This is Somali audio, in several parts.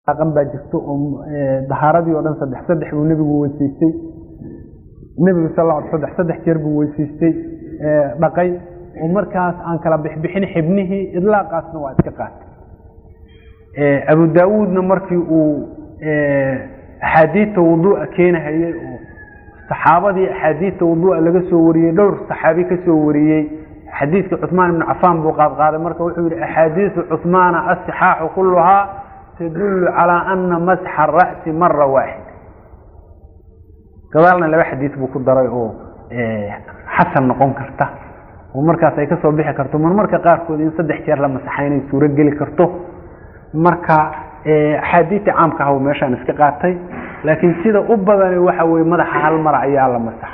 dhaqan baa jirto oo dahaaradii oo dhan saddex saddex buu nebigu weysiistay nebigu sal lla alay saddex saddex jeer buu weysiistay dhaqay oo markaas aan kala bixbixin xibnihii idlaaqaasna waa iska qaatay abu daawuudna markii uu axaadiidta wuduu'a keenahayey oo saxaabadii axaadiidta wuduu'a laga soo wariyey dhowr saxaabi ka soo wariyey xadiidka cuثmaan ibnu cafaan buu qaadqaaday marka wuxuu yihi axaadiiثu cuثmaana asixaaxu kuluhaa tadulu calىa ana masxa ra'si mara waaxid gadaalna laba xadiid buu ku daray oo xasan noqon karta oo markaas ay kasoo bixi karto marmarka qaarkood in saddex jeer la masaxa inay suuro geli karto marka axaadiidta caamka ah meeshaan iska qaatay laakiin sida u badani waxa weye madaxa hal mar ayaa la masaxa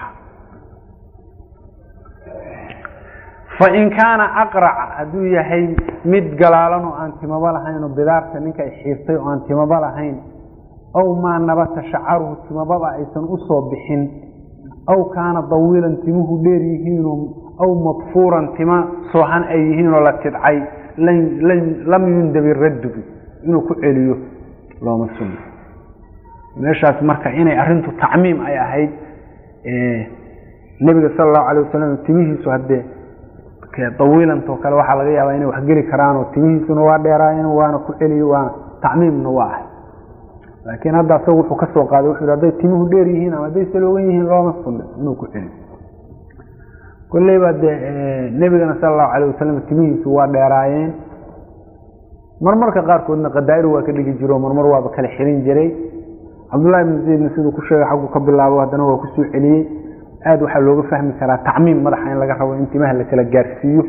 fain kaana aqraca hadduu yahay mid galaalan oo aan timaba lahayn oo bidaarta ninka ay xiirtay oo aan timaba lahayn aw maa nabata shacaruhu timababa aysan usoo bixin aw kaana dawiilan timuhu dheer yihiinoo aw madfuuran tima soohan ay yihiinoo la tidcay lam yundabi raddubi inuu ku celiyo looma sunno meeshaas marka inay arrintu tacmiim ay ahayd nebiga sala allahu alay wasalam timihiisu haddee dawiilantoo kale waxaa laga yaabaa inay waxgeli karaan oo timihiisuna waa dheeraayeen waana ku celiyo waana tacmiimna waa ahay laakiin hadda asaga wuxuu kasoo qaaday wuxuu hadday timuhu dheer yihiin ama hadday saloogan yihiin looma sunno inuu ku celiyo kolleyba dee nebigana sala allahu calayh wasalam timihiisu waa dheeraayeen marmarka qaarkoodna qadaa'ir waa ka dhigi jiro marmar waaba kala xirin jiray cabdullahi ibnu zaydna siduu ku sheegay xaggu ka bilaabo haddana waa kusoo celiyey aada waxaa looga fahmi karaa tacmiim madaxa in laga rabo in timaha la kala gaarsiiyo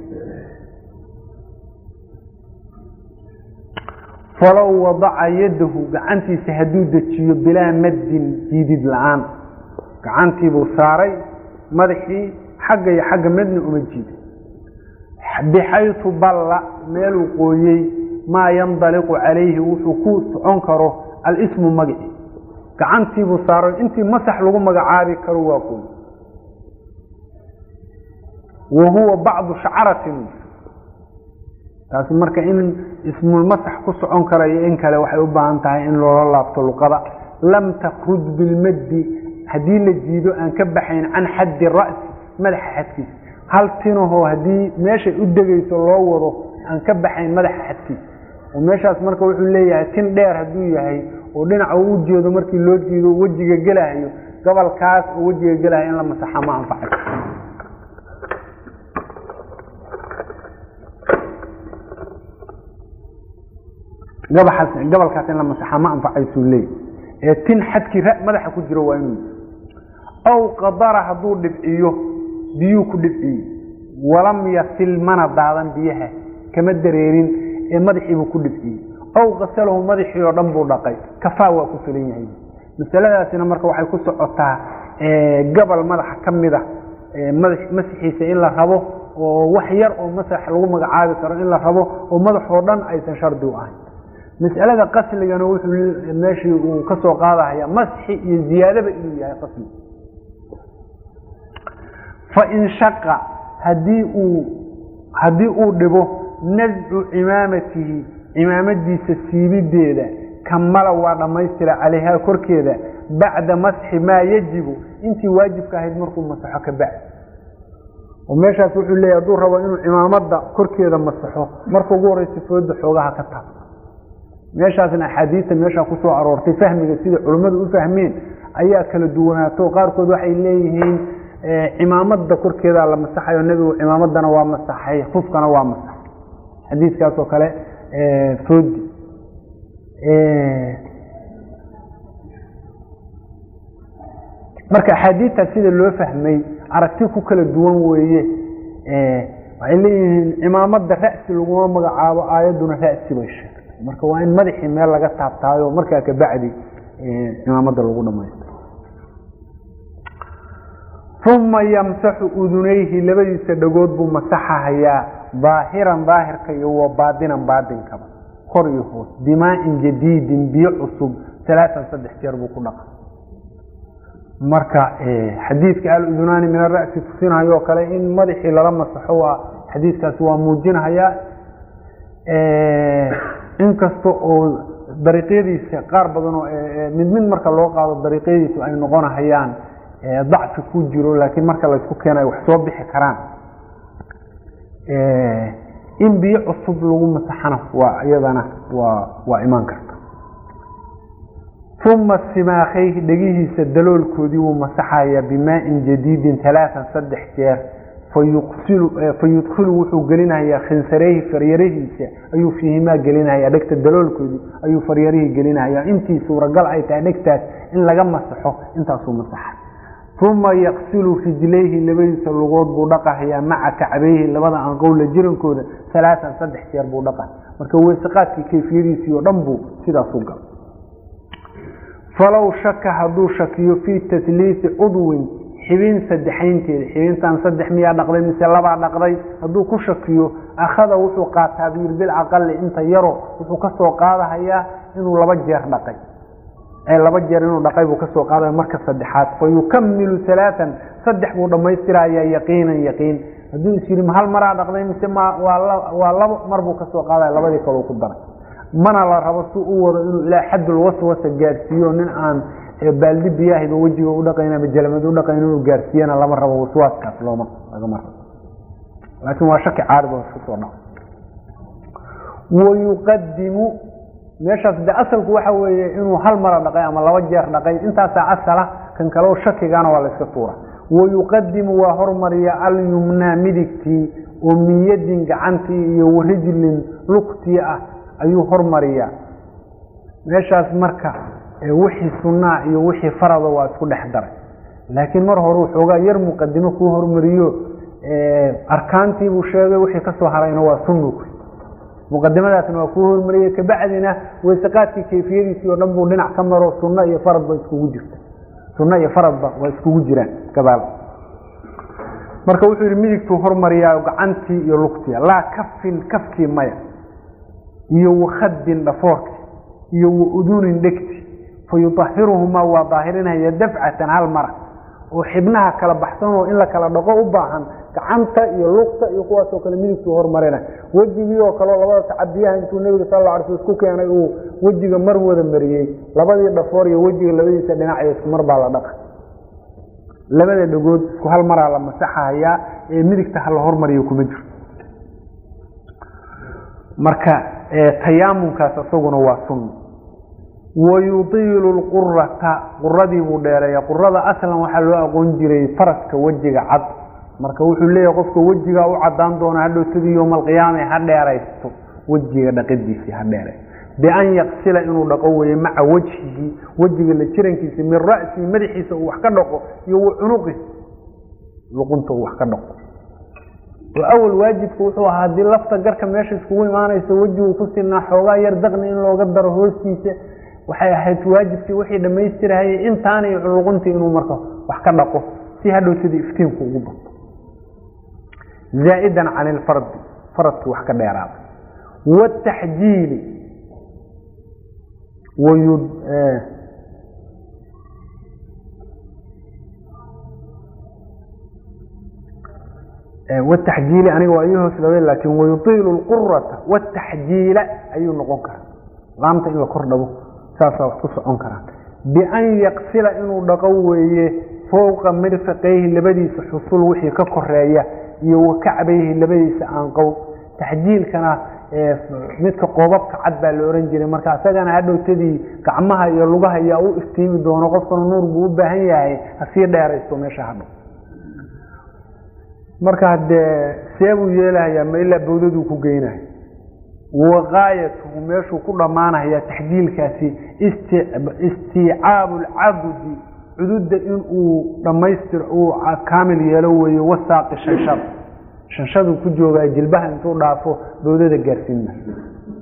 falow wadaca yadahu gacantiisa hadduu dejiyo bilaa maddin jiidid la-aan gacantiibuu saaray madaxii xagga iyo xagga midna uma jiiday bixaytu balla meeluu qooyey maa yandaliqu calayhi wuxuu ku socon karo alismu magaci gacantiibuu saaray intii masax lagu magacaabi karo waa qooy wa huwa bacdu shacratin taasi marka in ismulmasax ku socon karayo in kale waxay u baahan tahay in loola laabto luqada lam takruj bilmaddi haddii la jiido aan ka baxayn can xaddi ra'si madaxa xadkiisa hal tinahoo haddii meeshay u degayso loo wado aan ka baxayn madaxa xadkiisa oo meeshaas marka wuxuu leeyahay tin dheer hadduu yahay oo dhinaca uu u jeedo markii loo jiido wejiga gelahayo gobolkaas oo wejiga gelahayo in la masaxa ma anfacay gobolkaas in la masaxa ma anfacaysuu leey ee tin xadkii madaxa ku jiro waa inuu aw qadara hadduu dhibciyo biyuu ku dhibciye walam yasil mana daadan biyaha kama dareerin ee madaxiibuu ku dhibciyey aw qasalahu madaxii oo dhan buu dhaqay kafaa waa ku filan yahay masaladaasina marka waxay ku socotaa gobol madaxa ka mida masixiisa in la rabo oo wax yar oo masax lagu magacaabi karo in la rabo oo madaxoo dhan aysan shardi u ahayn masalada qasligana wuxuu meeshii uu ka soo qaadahaya masxi iyo ziyaadaba inuu yahay qasli fain shaqa hadii uu haddii uu dhibo nascu cimaamatihi cimaamadiisa siibideeda kamala waa dhammaystira calayhaa korkeeda bacda masxi maa yajibu intii waajibka ahayd markuu masaxo ka bacdi oo meeshaas wuxuu leeyahy hadduu rabo inuu cimaamada korkeeda masaxo marka ugu horeysa fooda xoogaha ka taab meeshaasna axaadiista meeshaa kusoo aroortay fahmiga sida culimmadu u fahmeen ayaa kala duwanaato qaarkood waxay leeyihiin cimaamada korkeedaa la masaxayo nebigu cimaamadana waa masaxay kufkana waa masaxay xadiiskaasoo kale foodi marka axaadiidtaas sida loo fahmay aragti ku kala duwan weeye waxay leeyihiin cimaamada ra'si laguma magacaabo aayadduna ra'si bay sheegtay marka waa in madaxii meel laga taabtaayo markaa kabacdi cimaamada lagu dhamaystiro uma yamsaxu udunayhi labadiisa dhagood buu masaxahayaa daahiran daahirka iyo wa baadinan baadinkaba kor iyo hoos bimaa'in jadiidin biyo cusub alaaan saddex jeer buu ku dhaqa marka xadiidka aludunaani min ara'si tusinhayo o kale in madaxii lala masaxo waa xadiidkaasi waa muujinhayaa inkasta oo dariiqyadiisa qaar badan oo mid mid marka loo qaado dariiqyadiisu ay noqonahayaan dacfi ku jiro laakiin marka laysku keena ay wax soo bixi karaan in biyo cusub lagu masaxana waa iyadana waa waa imaan karta uma simaakayhi dhegihiisa daloolkoodii wuu masaxayaa bimaa-in jadiidin talaatan saddex jeer fayuqsilu fayudkilu wuxuu gelinayaa khinsareyhi faryarahiisa ayuu fiihimaa gelinayaa dhegta daloolkoodii ayuu faryarihii gelinayaa intii suuragal ay tahay dhegtaas in laga masaxo intaasuu masaxa uma yaqsilu rijlayhi labadiisa lugood buu dhaqahayaa maca kacbayhi labada anqowla jirankooda alaaan saddex jeer buu dhaqa marka weysaqaadkii kayfiyadiisii oo dhan buu sidaasu gal falow shaka hadduu shakiyo fii tasliisi cudwin xibin saddexaynteeda xibintan saddex miyaa dhaqday mise labaa dhaqday hadduu ku shakiyo akhada wuxuu qaataa buyir bilcaqali inta yaro wuxuu kasoo qaadahayaa inuu laba jeer dhaqay laba jeer inuu dhaqay buu kasoo qaadaya marka saddexaad fa yukamilu alaaan saddex buu dhammaystirayaa yaqiinan yaqiin hadduu is yidhi hal maraa dhaqday mise m waa labo mar buu kasoo qaadaya labadii kaleu ku daray mana la rabo si u wado inuu ilaa xaddul waswasa gaarsiiyo nin aan baaldi biyaahiba wejiga u dhaqayn ama jalmad u dhaqayn inuu gaarsiiyana lama rabo waswaaskaas looma lagama rabo laakiin waa shaki caarid oo isku soo dhaco wayuqadimu meeshaas de asalku waxa weeye inuu hal mara dhaqay ama laba jeer dhaqay intaasaa asala kan kaleo shakigana waa la iska tuura wayuqadimu waa hormariya alyumnaa midigtii oo min yadin gacantii iyo warijlin lugtii ah ayuu hormariyaa meeshaas marka wixii sunnaa iyo wixii farada waa isku dhex daray laakiin mar hore waxoogaa yar muqadimo kuu hormariyo arkaantiibuu sheegay wixii kasoo harayna waa sunnu muqadimadaasna waa kuu hormariyey kabacdina weysaqaadkii kayfiyadiisii oo dhan buu dhinac ka maro sunno iyo faradba iskugu jirta sunno iyo faradba waa iskugu jiraan gabaal marka wuxuu yihi midigtuu hormariyaa gacantii iyo lugtii laa kafin kafkii maya iyo wakhadin dhafoorki iyo waudunin dhegti fa yudahiruhumaa waa daahirinaya dafcatan hal mara oo xibnaha kala baxsanoo in la kala dhaqo u baahan gacanta iyo lugta iyo kuwaasoo kale midigtuu hormarina wejigii oo kaleo labada tacabiyaha intuu nebiga sal la ala sl isku keenay uu wejiga mar wada mariyey labadii dhafoor iyo wejiga labadiisa dhinaciyo isku mar baa la dhaqa labada dhagood isku hal maraa la masaxahayaa ee midigta ha la hormariyo kuma jiro marka tayaamunkaas isaguna waa sunna wayudiilu lqurata quradii buu dheereeya qurada aslan waxaa loo aqoon jiray faraska wejiga cad marka wuxuu leeyahay qofka wejigaa u cadaan doona hadhowtadii yowma alqiyaama ha dheeraysto wejiga dhaqadiisii ha dheere bian yaqsila inuu dhaqo weye maca wejhigii wejiga la jirankiisa min ra'sii madaxiisa uu wax ka dhaqo iyo wa cunuqi luqunta uu wax ka dhaqo oo awal waajibku wuxuu ahaa haddii lafta garka meesha iskugu imaanaysa wejigu ku sinaa xoogaa yar daqni in looga daro hoostiisa waxay ahayd waajibkii wixii dhammaystirahayay intaana iyo luquntii inuu marka wax ka dhaqo si hadhowtadii iftiinku ugu bato zaa'idan can ilfardi faradkii wax ka dheeraada wataxjiili wataxjiili aniga waa ii hoos dhawey laakin wayuiilu lqurata wataxjiila ayuu noqon karaa laamta in la kor dhabo saasaa wax ku socon karaa bian yaqsila inuu dhaqo weeye fowqa mirfaqayhi labadiisa xusul wixii ka koreeya iyo wa kacbayhi labadiisa aanqow taxjiilkana midka qoobabka cad baa la ohan jiray marka isagana hadhowtadii gacmaha iyo lugaha yaa u iftiimi doono qofkana nuur buu u baahan yahay hasii dheeraysto meesha hadho marka hadee see buu yeelahayaa ma ilaa bawdaduu ku geynaya waqaayatuhu meeshuu ku dhammaanaya taxjiilkaasi istiicaabu lcabudi cududda inuu dhammaystiro uu kaamil yeelo weeye wasaaqi shanshada shanshaduu ku joogaa jilbaha intuu dhaafo bawdada gaarsiin maayo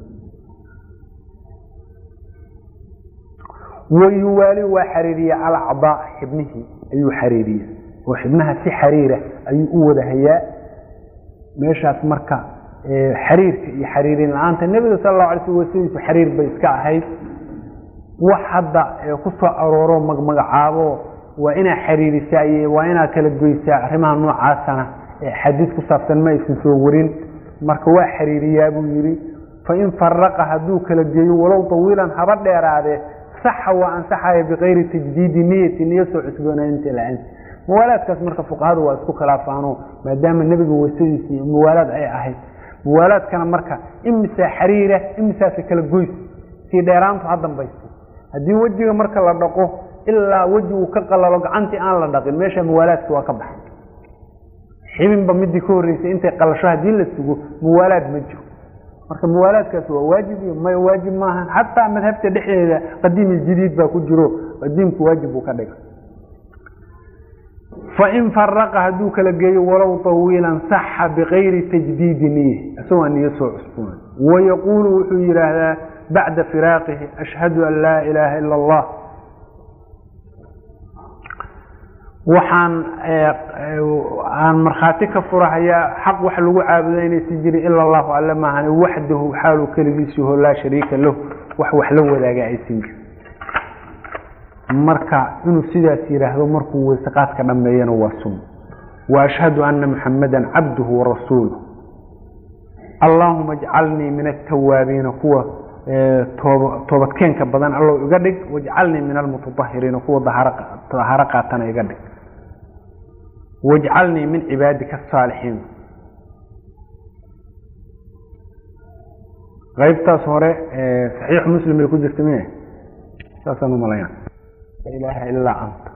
wayuwaali waa xariiriya alacdaa xibnihii ayuu xariiriya oo xibnaha si xariira ayuu u wada hayaa meeshaas marka xariirka iyo xariirin la-aanta nebiga sal allahu alay sl wasadiisu xariir bay iska ahayd wax hadda ku soo arooro magmagacaabo waa inaa xariirisaa waa inaa kala goysaa arrimaha noocaasana xadiis ku saabsan ma aysan soo warin marka waa xariiriyaa buu yidhi fain faraqa hadduu kala geeyo walow tawiilan haba dheeraadee saxa waa ansaxaya bikayri tajdiidi niyati niyo soo cusboonaynta la-aan muwaalaadkaas marka fuqahadu waa isku khilaafaano maadaama nebiga wasadiisi iyo muwaalaad ay ahayd muwaalaadkana marka imisaa xariira imisaase kala goys sii dheeraantu ha dambayso haddii wejiga marka la dhaqo ilaa wejigu ka qalalo gacantii aan la dhaqin meesha muwaalaadki waa ka baxay xibinba midii ka horreysay intay qalasho haddii la sugo muwaalaad ma jiro marka muwaalaadkaas waa waajib iyo may waajib maaha xataa madhabta dhexdeeda qadiim iyo jadiid baa ku jiro qadiimku waajib buu ka dhiga fain faraqa hadduu kala geeyo walow tawiilan saxa bikayri tajdiidi niye isagoo niyo soo cusboona wayaquulu wuxuu yidhaahdaa bacda firaaqihi ashhadu an laa ilaaha ila allah waxaan aan markhaati ka furahayaa xaq wax lagu caabudo inaysan jirin ila allahu alle maahane waxdahu xaaluu keligiisuho laa shariika lahu wax wax la wadaaga aysan jirin marka inuu sidaas yidhaahdo markuu weyseqaadka dhameeyana waa sunna wa ashhadu ana muxamada cabduhu warasuuluh allaahuma ajcalnii min altawaabiina kuwa toobadkeenka badan allow iga dhig wajcalnii min almutaahiriina kuwa daharo qaatana iga dhig wajcalnii min cibaadika asaalixiin qaybtaas hore saxiix muslim bay ku jirta miya saasaan umalaya la ilaaha ilaa anta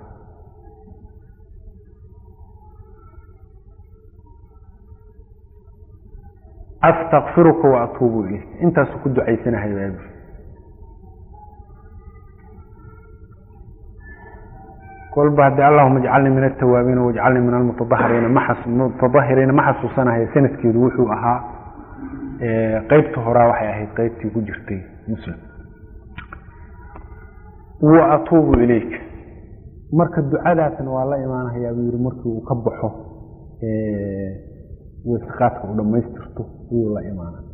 astakfiruka wa atuubu ilayk intaasuu ku ducaysanahay baabi kolba haddii allahuma ajcalnii min altawaabiina wajcalnii min almutadahiriina mutadahiriina ma xasuusanahay sanadkeedu wuxuu ahaa qeybta horaa waxay ahayd qeybtii ku jirtay muslim wa atuubu ilayk marka ducadaasna waa la imaanahayaa buu yihi markii uu ka baxo weyseqaadka u dhammaystirto ayuu la imaanay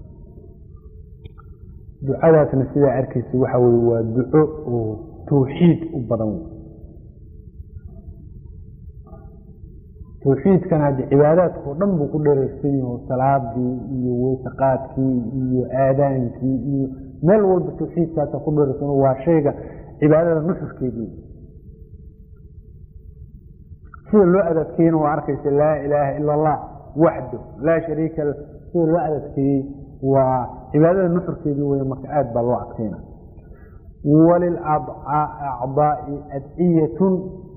ducadaasna sidaa arkaysa waxa weye waa duco oo tawxiid u badan wey tawxiidkan haddi cibaadaadka oo dhan buu ku dhareysan yaho salaadii iyo weyseqaadkii iyo aadaankii iyo meel walba tawxiidkaasa ku dhareysan waa shayga cibaadada nuxurkeedii sida loo adadkeeyena waa arkaysa laa ilaaha ila allah waxdo laa shariika la sida loo adadkeeyey waa cibaadada nuxurkeedii wey marka aada baa loo adkeyna walilacdaai adciyatun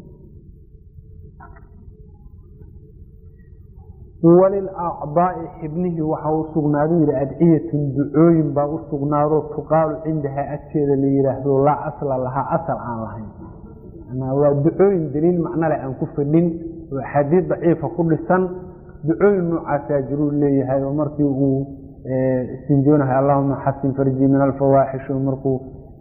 walilacdaai xibnihii waxaa u sugnaado yihi adciyatun ducooyin baa u sugnaado tuqaalu cindahaa agteeda la yihaahdo laa asla lahaa asal aan lahayn waa ducooyin daliil macnole aan ku fadhin oo axaadiid daciifa ku dhisan ducooyin noocaasaa jiruu leeyahay oo markii uu istinjoonahay allahuma xasin farjii min alfawaaxish markuu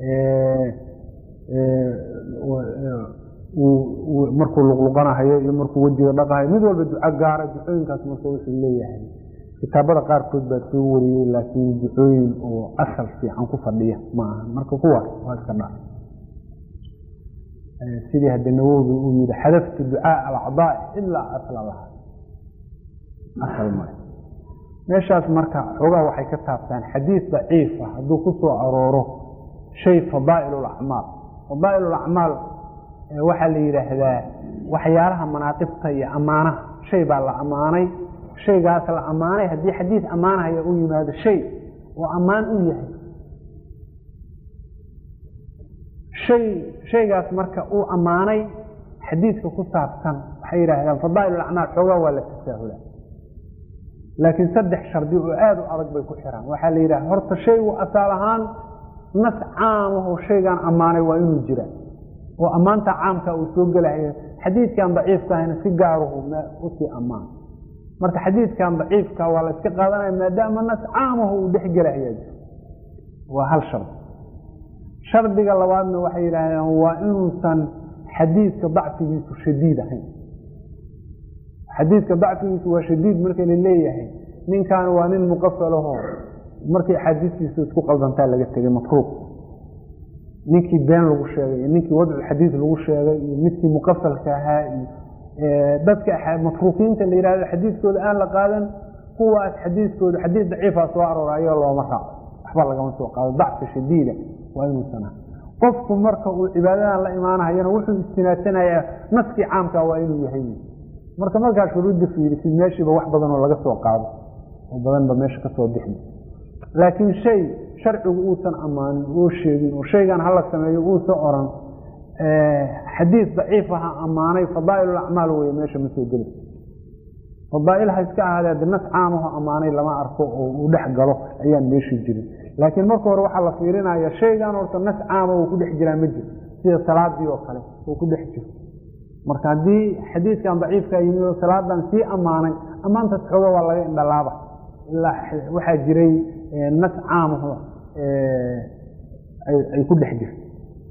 markuu luqluqanahayo iyo markuu wejiga dhaqahayo mid walba duco gaara ducooyinkaas marka wuxuu leeyahay kitaabada qaarkood baa soo wariyey laakiin ducooyin oo asal fiican ku fadhiya ma aha marka kuwaas waa iska dha sidii hadda nawowi uu yihi xadaftu ducaa alacdaa ilaa asla laha asal male meeshaas marka xoogaa waxay ka taabtaan xadiid daciifa hadduu ku soo arooro shay fadaa'il lacmaal fadaa'il lacmaal waxaa la yidhaahdaa waxyaalaha manaaqibta iyo ammaanaha shay baa la ammaanay shaygaas la ammaanay haddii xadiid ammaanahaya u yimaado shay oo ammaan u yahay hay shaygaas marka uu ammaanay xadiidka ku saabsan waxay yidhaahdaan fadaa'il acmaal xoogaa waa la tasaahula laakiin saddex shardi oo aada u adag bay ku xiraan waxaa la yidhaha horta shaygu asaal ahaan nas caamahoo shaygaan ammaanay waa inuu jira oo ammaanta caamka uu soo gelahayo xadiidkan daciifka ahayna si gaaruhu usii ammaan marka xadiidkan daciifka waa la iska qaadanaya maadaama nas caamaho uu dhex gelahayaa jiro waa hal shardi shardiga labaadna waxay yidhaahdeen waa inuusan xadiidka dacfigiisu shadiid ahayn xadiidka dacfigiisu waa shadiid marka la leeyahay ninkan waa nin muqafalaho markii axaadiistiisu isku qaldantaa laga tegay matruuq ninkii been lagu sheegay iyo ninkii wadculxadiid lagu sheegay iyo midkii muqafalka ahaa iyo dadka matruukiinta la yihahdo xadiidkooda aan la qaadan kuwaas xadiidkooda xadiid daciifa soo aroorayo looma raaco waxba lagama soo qaado dacfi shadiida waa inuusan aha qofku marka uu cibaadadan la imaanahayana wuxuu istinaasanayaa naskii caamka waa inuu yahay marka markaa shuruudda fiirisid meeshiiba wax badan oo laga soo qaado oo badanba meesha kasoo bixi laakiin shay sharcigu uusan ammaanin oo sheegin oo shaygan hala sameeyo uusan oran xadiis daciif aha ammaanay fadaa'il acmaal wey meesha ma soo geli fadaa'il ha iska ahaadee nas caamaho ammaanay lama arko oo uu dhex galo ayaan meeshii jirin laakiin marka hore waxaa la fiirinaya shaygan horta nas caama uu ku dhex jiraa ma jiro sida salaadii oo kale uu ku dhex jiro marka haddii xadiiskan daciifka yimid oo salaadan sii ammaanay ammaantaas xooga waa laga indhalaaba ilaa waxaa jiray nas caamaho ay ku dhex jirto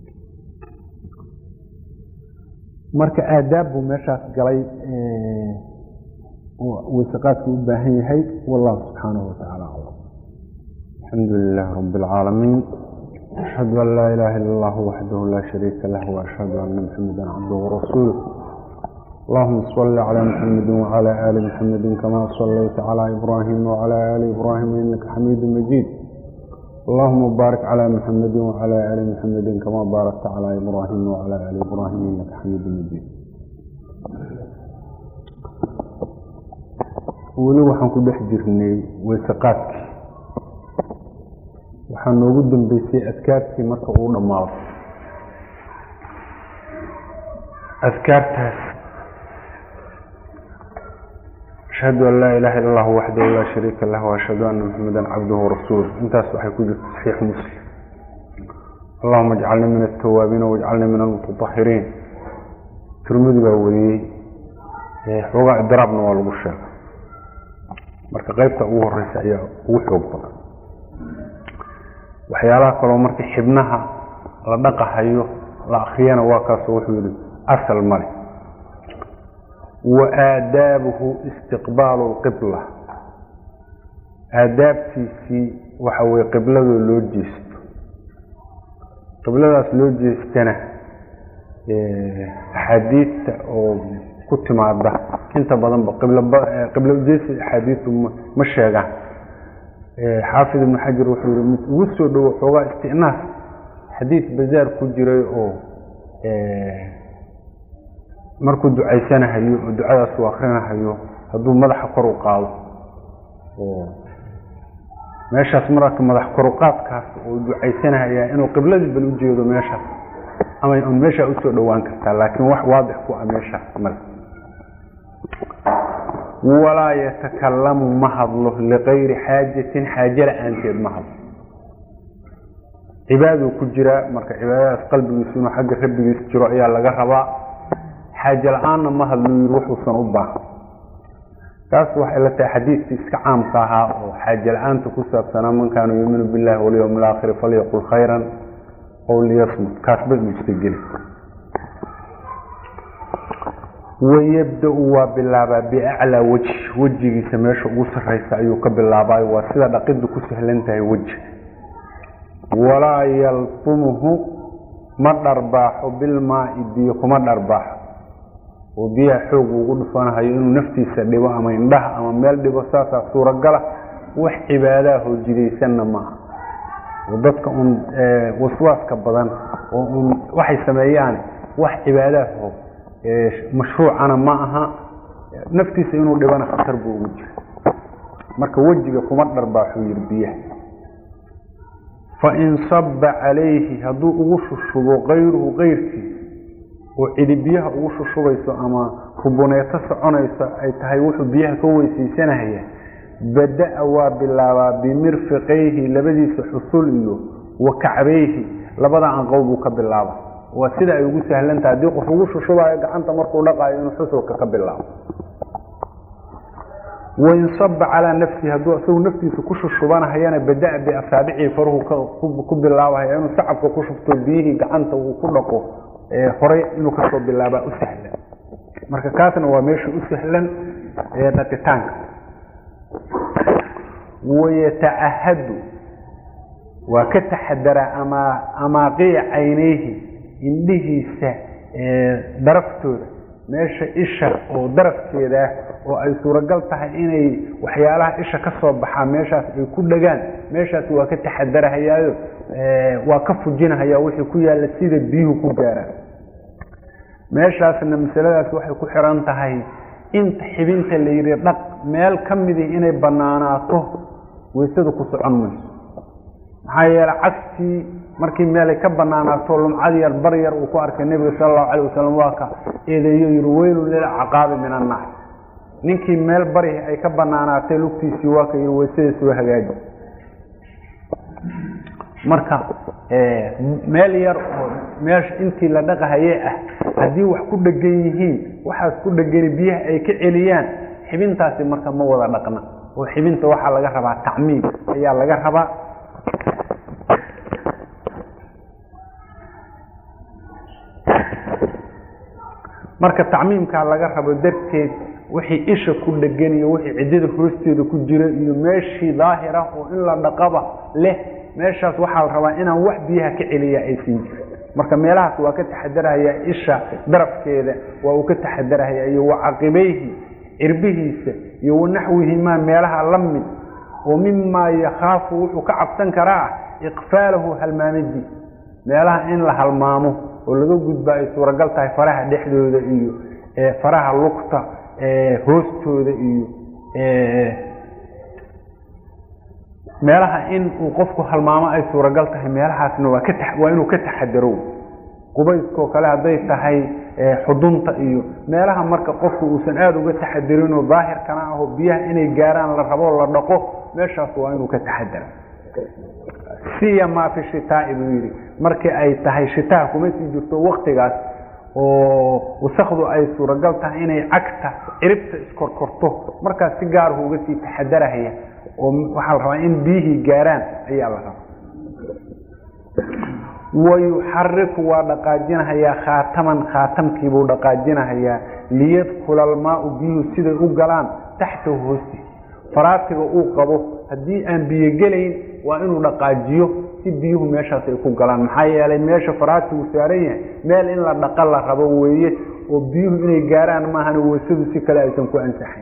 marka aadaab buu meeshaas galay weyseqaadku u baahan yahay wallahu subxaanahu watacaala aclam الحمد لله رب العالمين أشهد أن لا إله إلا الله وحده لا شريك له وأشهد أن محمدا عبده ورسوله اللهم صل على محمد وعلى آل محمد كما صليت على إبراهيم وعلى آل إبراهيم إنك حميد مجيد اللهم بارك على محمد وعلى آل محمد كما باركت على إبراهيم وعلى آل إبراهيم إنك حميد مجيد weli waxaan ku dhex jirnay weyseqaadkii waxaa noogu dambeysay adkaartii marka uu dhammaado adkaartaas ashhadu an laa ilaha illa allahu waxdahu laa shariika lah waashhadu ana maxamedan cabduhu warasuuluh intaas waxay ku jirta saxiix muslim allahuma ajcalni min altawaabiina wajcalni min almutatahiriin tirmidi baa wariyey xoogaa idraabna waa lagu sheegay marka qeybta ugu horeysa ayaa ugu xoog badan waxyaalaha kaloo marka xibnaha la dhaqahayo la akriyana waa kaasoo wuxuu yihi asal male wa aadaabuhu istiqbaalu lqibla aadaabtiisii waxa weye qibladoo loo jeesto qibladaas loo jeestana axaadiidta oo ku timaada inta badanba qiblo ujeesi axaadiistu ma sheegaan xaafid ibnu xajar wuxuu yihi mid ugu soo dhowo xoogaa istinaas xadiis bazaar ku jiray oo markuu ducaysanahayo oo ducadaas uu akrinahayo hadduu madaxa kor u qaado oo meeshaas marka madax koruqaadkaas oo ducaysanahaya inuu qibladii bal ujeedo meeshaas ama un meeshaa usoo dhowaan kartaa laakiin wax waadix ku ah meeshaas male walaa yatakalamu ma hadlo likayri xaajatin xaaje la-aanteed ma hadlo cibaaduu ku jiraa marka cibaadadaas qalbigiisu inuu xagga rabbigiis jiro ayaa laga rabaa xaaje la-aanna ma hadlo yiri wuxuusan u baahan taas waxay la tahay xadiidkii iska caamka ahaa oo xaaje la-aanta ku saabsanaa man kaana yuuminu billahi walyowm alaakhiri falyaqul khayran ow liyasmut kaasba inuusa geli wayabda-u waa bilaabaa biaclaa wejhi wejigiisa meesha ugu sarreysa ayuu ka bilaabaayo waa sida dhaqiddu ku sahlan tahay weji walaa yalfumuhu ma dharbaaxo bilmaai biyo kuma dharbaaxo oo biyaha xoog ugu dhufanahayo inuu naftiisa dhibo ama indhaha ama meel dhibo saasaa suuragala wax cibaadaha hoojidaysanna maaha oo dadka uun waswaaska badan oo uun waxay sameeyaan wax cibaadaho mashruucana ma aha naftiisa inuu dhibana khatar buu ugu jira marka wejiga kuma dharbaaxuu yiri biyaha fain saba calayhi hadduu ugu shushubo kayruhu keyrkiis oo cidi biyaha ugu shushubayso ama rubuneeto soconayso ay tahay wuxuu biyaha ka weysaysanahaya bada-a waa bilaabaa bimirfiqayhi labadiisa xusul iyo wa kacbayhi labada anqow buu ka bilaaba waa sida ay ugu sahlantahay haddii qof ugu shushubayo gacanta markuu dhaqaayo inuu xusulka ka bilaabo wain saba calaa nafsihi hadduu isagu naftiisa ku shushubanahayana bada-a biasaabicii faruhu ku bilaabahaya inuu sacabka ku shufto biyihii gacanta uu ku dhaqo horay inuu kasoo bilaabaa u sahlan marka kaasna waa meesha u sahlan ee dhaqitaanka wayatacahadu waa ka taxadaraa ama amaaqiya caynayhi indhihiisa daraftooda meesha isha oo darafkeedaa oo ay suuragal tahay inay waxyaalaha isha ka soo baxaa meeshaas ay ku dhegaan meeshaas waa ka taxadarahayaayo waa ka fujinahaya wixii ku yaalla sida biyuhu ku gaaraan meeshaasna masaladaas waxay ku xiran tahay inta xibinta la yidhi dhaq meel ka midii inay bannaanaato weysada ku socon mayso maxaa yeele cagtii markii meelay ka banaanaato lumcad yar bar yar uu ku arkay nebiga sala allahu alayh wasalam waa ka eedeeyo yihi weylun lilcaqaabi min annaar ninkii meel bari ay ka banaanaatay lugtiisii waa ka yihi weysada soo hagaaji marka meel yar oo meesha intii la dhaqahayee ah haddii wax ku dhegan yihiin waxaas ku dhegani biyaha ay ka celiyaan xibintaasi marka ma wada dhaqna oo xibinta waxaa laga rabaa tacmiim ayaa laga rabaa marka tacmiimkaa laga rabo darteed wixii isha ku dhegan iyo wixii ciddada hoosteeda ku jira iyo meeshii daahira oo in la dhaqaba leh meeshaas waxaa la rabaa inaan wax biyaha ka celiya aysan jirin marka meelahaas waa ka taxadarahaya isha darafkeeda waa uu ka taxadarahaya iyo wacaqibayhi cirbihiisa iyo wanaxwihimaa meelaha la mid oo mimaa yakhaafu wuxuu ka cabsan karaa iqfaalahu halmaamidii meelaha in la halmaamo oo laga gudba ay suuragal tahay faraha dhexdooda iyo faraha lugta hoostooda iyo meelaha in uu qofku halmaamo ay suuragal tahay meelahaasna waa ka waa inuu ka taxadaro qubayskoo kale hadday tahay xudunta iyo meelaha marka qofku uusan aada uga taxadarinoo daahirkana aho biyaha inay gaaraan la rabo la dhaqo meeshaas waa inuu ka taxadara siyamaa fi shitaai buu yidhi markii ay tahay shitaha kuma sii jirto waktigaas oo wasakdu ay suuragal tahay inay cagta ciribta iskorkorto markaas si gaarhu uga sii taxadarahaya oo waxaa la rabaa in biyihii gaaraan ayaa la rabaa wayuxariku waa dhaqaajinahayaa khaataman khaatamkiibuu dhaqaajinahayaa liyadkula almaau biyuhu siday u galaan taxtahu hoostiisa faraatiga uu qabo haddii aan biyo gelayn waa inuu dhaqaajiyo si biyuhu meeshaas ay ku galaan maxaa yeelay meesha faraatigu saaran yahay meel in la dhaqa la rabo weeye oo biyuhu inay gaaraan maahan weysadu si kale aysan ku ansaxayn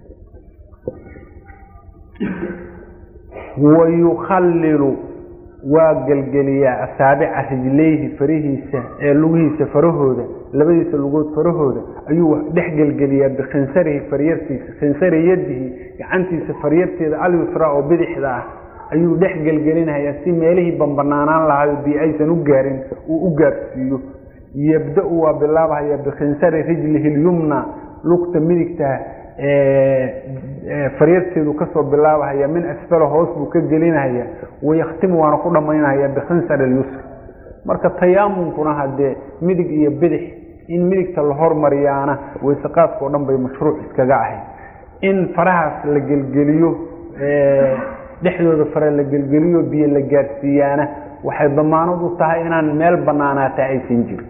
wayukhallilu waa gelgeliyaa asaabica rijlayhi farihiisa ee lugihiisa farahooda labadiisa lugood farahooda ayuu dhex gelgeliyaa bikhinsarihi faryartiisa khinsari yadihi gacantiisa faryarteeda alyusra oo bidixda ah ayuu dhex gelgelinayaa si meelihii bambanaanaan lahayo biyo aysan u gaarin uu u gaarsiiyo yabda-u waa bilaabahaya bikhinsari rijlihi lyumna lugta midigta faryarteedu kasoo bilaabahaya min asfalo hoos buu ka gelinahaya wayakhtimu waana ku dhammaynahaya bikhinsar lyusr marka tayaamunkuna hadee midig iyo bidix in midigta la hormariyaana weyseqaadka o dhan bay mashruuc iskaga ahayd in farahaas la gelgeliyo dhexdooda fare la gelgeliyo biyo la gaadhsiiyaana waxay damaanad u tahay inaan meel banaanaata aysan jirin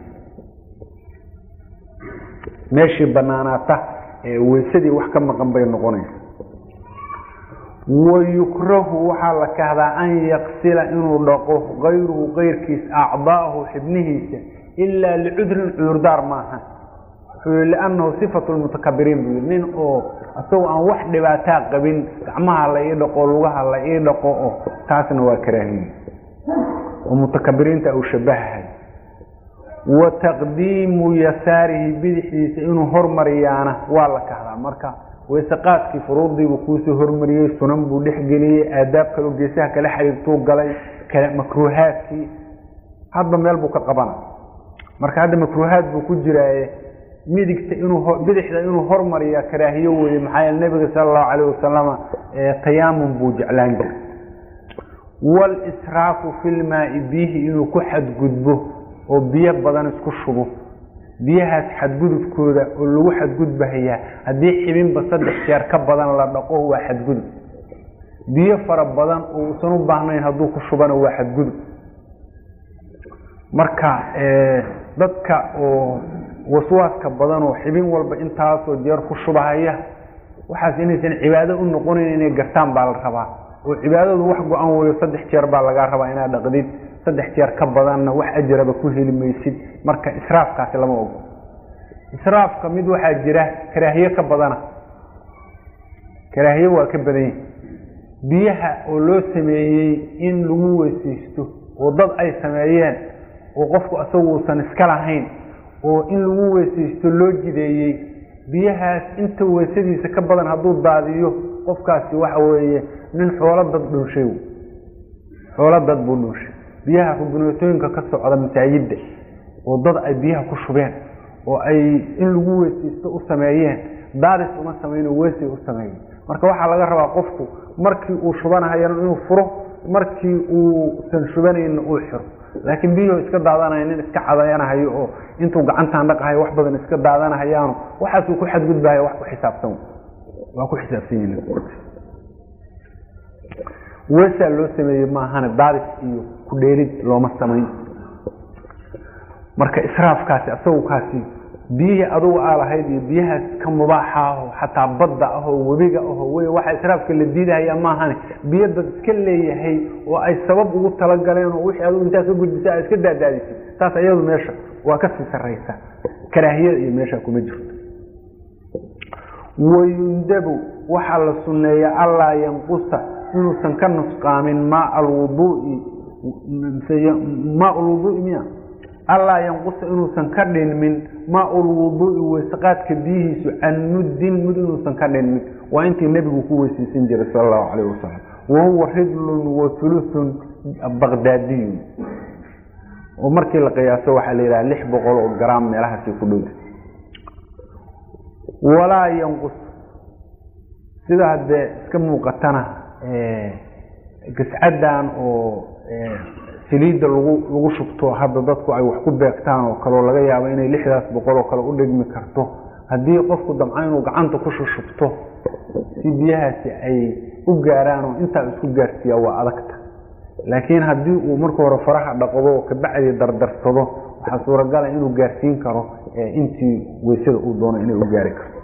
meeshii banaanaata weysadii wax ka maqan bay noqonaysa wayukrahu waxaa la kahdaa an yaqsila inuu dhaqo kayruhu kayrkiis acdaahu xibnihiisa ilaa licudrin cudurdaar maaha wuxuu yii liannahu sifatu lmutakabiriin buu yii nin oo isagoo aan wax dhibaataa qabin gacmaha la ii dhaqo lugaha la ii dhaqo oo taasna waa karaahiye oo mutakabiriinta uu shabahahay wa taqdiimu yasaarihi bidixdiisa inuu hormariyaana waa la kahdaa marka weyseqaadkii furuudiibuu kuusoo hormariyey sunan buu dhexgeliyey aadaab kaleo geesaha kala xiriirtuu galay makruuhaadkii hadba meel buu ka qabana marka hadda makruuhaad buu ku jiraaye midigta inuu bidixda inuu hormariya karaahiyo weye maxaa yeele nebiga sala allahu calayh wasalama tayaamun buu jeclaan jiray walisraafu fi lmaai biyihi inuu ku xadgudbo oo biyo badan isku shubo biyahaas xadgudubkooda oo lagu xadgudbahayaa haddii xibinba saddex jeer ka badan la dhaqo waa xadgudub biyo fara badan oo uusan u baahnayn hadduu ku shubana waa xadgudub marka dadka oo waswaaska badan oo xibin walba intaasoo jeer ku shubahaya waxaas inaysan cibaado u noqonayn inay gartaan baa la rabaa oo cibaadadu wax go-an weyo saddex jeer baa lagaa rabaa inaad dhaqdid saddex jeer ka badanna wax ajaraba ku heli maysid marka israafkaasi lama ogo israafka mid waxaa jira karaahiye ka badana karaahiye waa ka badan yahi biyaha oo loo sameeyey in lagu weysaysto oo dad ay sameeyeen oo qofku asagu uusan iska lahayn oo in lagu weysaysto loo jideeyey biyahaas inta weysadiisa ka badan hadduu daadiyo qofkaasi waxa weeye nin xoolo dad dhunshay xoolo dad buu dhunshay biyaha rubuneetooyinka ka socda masaajidda oo dad ay biyaha ku shubeen oo ay in lagu weysaysto u sameeyeen daadis uma sameyn oo weysay u sameeyeen marka waxaa laga rabaa qofku markii uu shubanahayana inuu furo markii uusan shubanayna uu xiro laakiin biyuhu iska daadanaya nin iska cadayanahayo oo intuu gacantaan dhaqahayo wax badan iska daadanahayaano waxaasuu ku xadgudbahaya wax ku xisaabsan waa ku xisaabsan yihin wesaa loo sameeyey maahane daadis iyo ku dheerid looma samayn marka israafkaasi asagu kaasi biyihii adugu aa lahayd iyo biyahaas ka mubaaxa aho xataa badda ahoo webiga aho wey waxa israafka la diidahaya maahane biyo dad iska leeyahay oo ay sabab ugu talagaleen oo wixii adugu intaad ka gudbisa aad iska daadaadisay taas iyadu meesha waa kasii sarraysa karaahiyada iyo meesha kuma jirto wayundabu waxaa la sunneeya allaa yanqusa inuusan ka nusqaamin maa alwuduui maa lwuduui miya allaa yanqusa inuusan ka dhinmin maa lwuduui weysaqaadka biyihiisu can muddin mud inuusan ka dhinmin waa intii nebigu ku weysaysan jiray sal allahu calayh wasalam wahuwa ridlun wa thuluthun baqdaadiyun oo markii la qiyaaso waxaa la yidhaha lix boqol oo garaam meelahaasi ku dhowda walaa yanqus sida haddee iska muuqatana gascadan oo saliidda lagu lagu shubto hadda dadku ay wax ku beegtaan oo kale oo laga yaabo inay lixdaas boqol oo kale u dhigmi karto haddii qofku damco inuu gacanta ku shushubto si biyahaasi ay u gaaraan oo intaa isku gaarsiiyaa waa adagta laakiin haddii uu marka hore faraha dhaqdo oo kabacdii dardarsado waxaa suuragala inuu gaarsiin karo intii weysada uu doono inay u gaari karto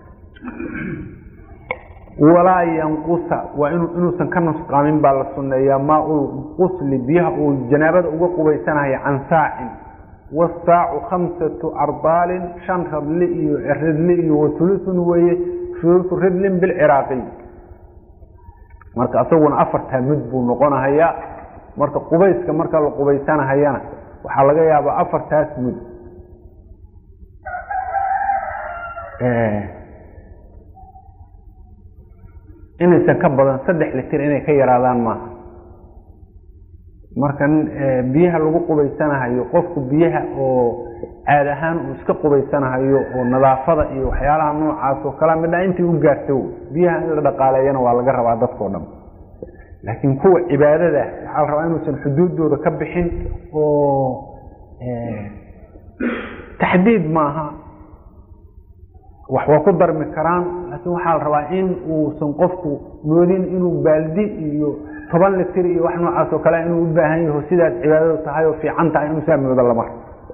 walaa yanqusa waa inuusan ka nusqaamin baa la sunneeyaa maaul qusli biyaha uu janaabada uga qubaysanayo can saacin wasaacu khamsatu ardaalin shan radli iyo ridli iyo watulusun weeye sulusu ridlin bilciraaqiy marka isaguna afartaa mud buu noqonahayaa marka qubayska marka la qubaysanahayana waxaa laga yaabaa afartaas mud inaysan ka badan saddex litir inay ka yaraadaan maaha marka biyaha lagu qubaysanahayo qofku biyaha oo caad ahaan uu iska qubaysanahayo oo nadaafada iyo waxyaalaha noocaas oo kala midha intii u gaarto biyaha in la dhaqaaleeyana waa laga rabaa dadkao dhan laakiin kuwa cibaadada waxaa la rabaa inuusan xuduuddooda ka bixin oo taxdiid maaha wax waa ku darmi karaan laakiin waxaa la rabaa in uusan qofku moodin inuu baaldi iyo toban litir iyo wax noocaas oo kale inuu u baahan yaho sidaas cibaadadu tahay oo fiican tahay inuu saa moodo lamar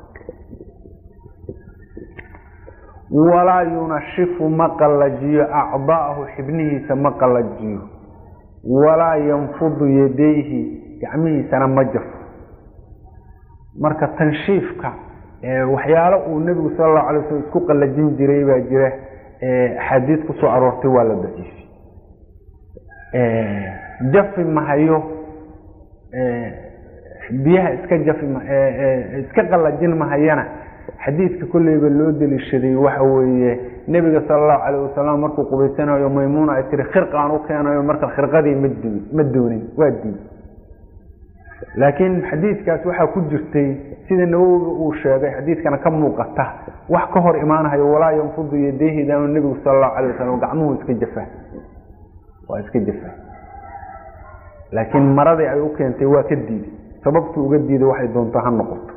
walaa yunashifu ma qallajiyo acdaahu xibnihiisa ma qallajiyo walaa yanfudu yadayhi gacmihiisana ma jafo marka tanshiifka waxyaalo uu nebigu sala allahu alay waslm isku qallajin jiray baa jira axaadiis ku soo aroortay waa la daciifay jafi mahayo biyaha iska jafi iska qallajin mahayana xadiidka kolleyba loo deliishaday waxa weeye nebiga sala allahu calayh wasalam markuu qubaysanayo maymuuna ay tiri khirqaan u keenayo marka khirqadii ma du ma doonin waa diid laakiin xadiidkaas waxaa ku jirtay sida nawowiga uu sheegay xadiidkana ka muuqata wax ka hor imaanahayo walaa yanfudu yadayhi daanu nebigu sala allahu calayh wasalam gacmuhu iska jafaa waa iska jafaa laakiin maradii ay u keentay waa ka diiday sababtuu uga diiday waxay doonto ha noqoto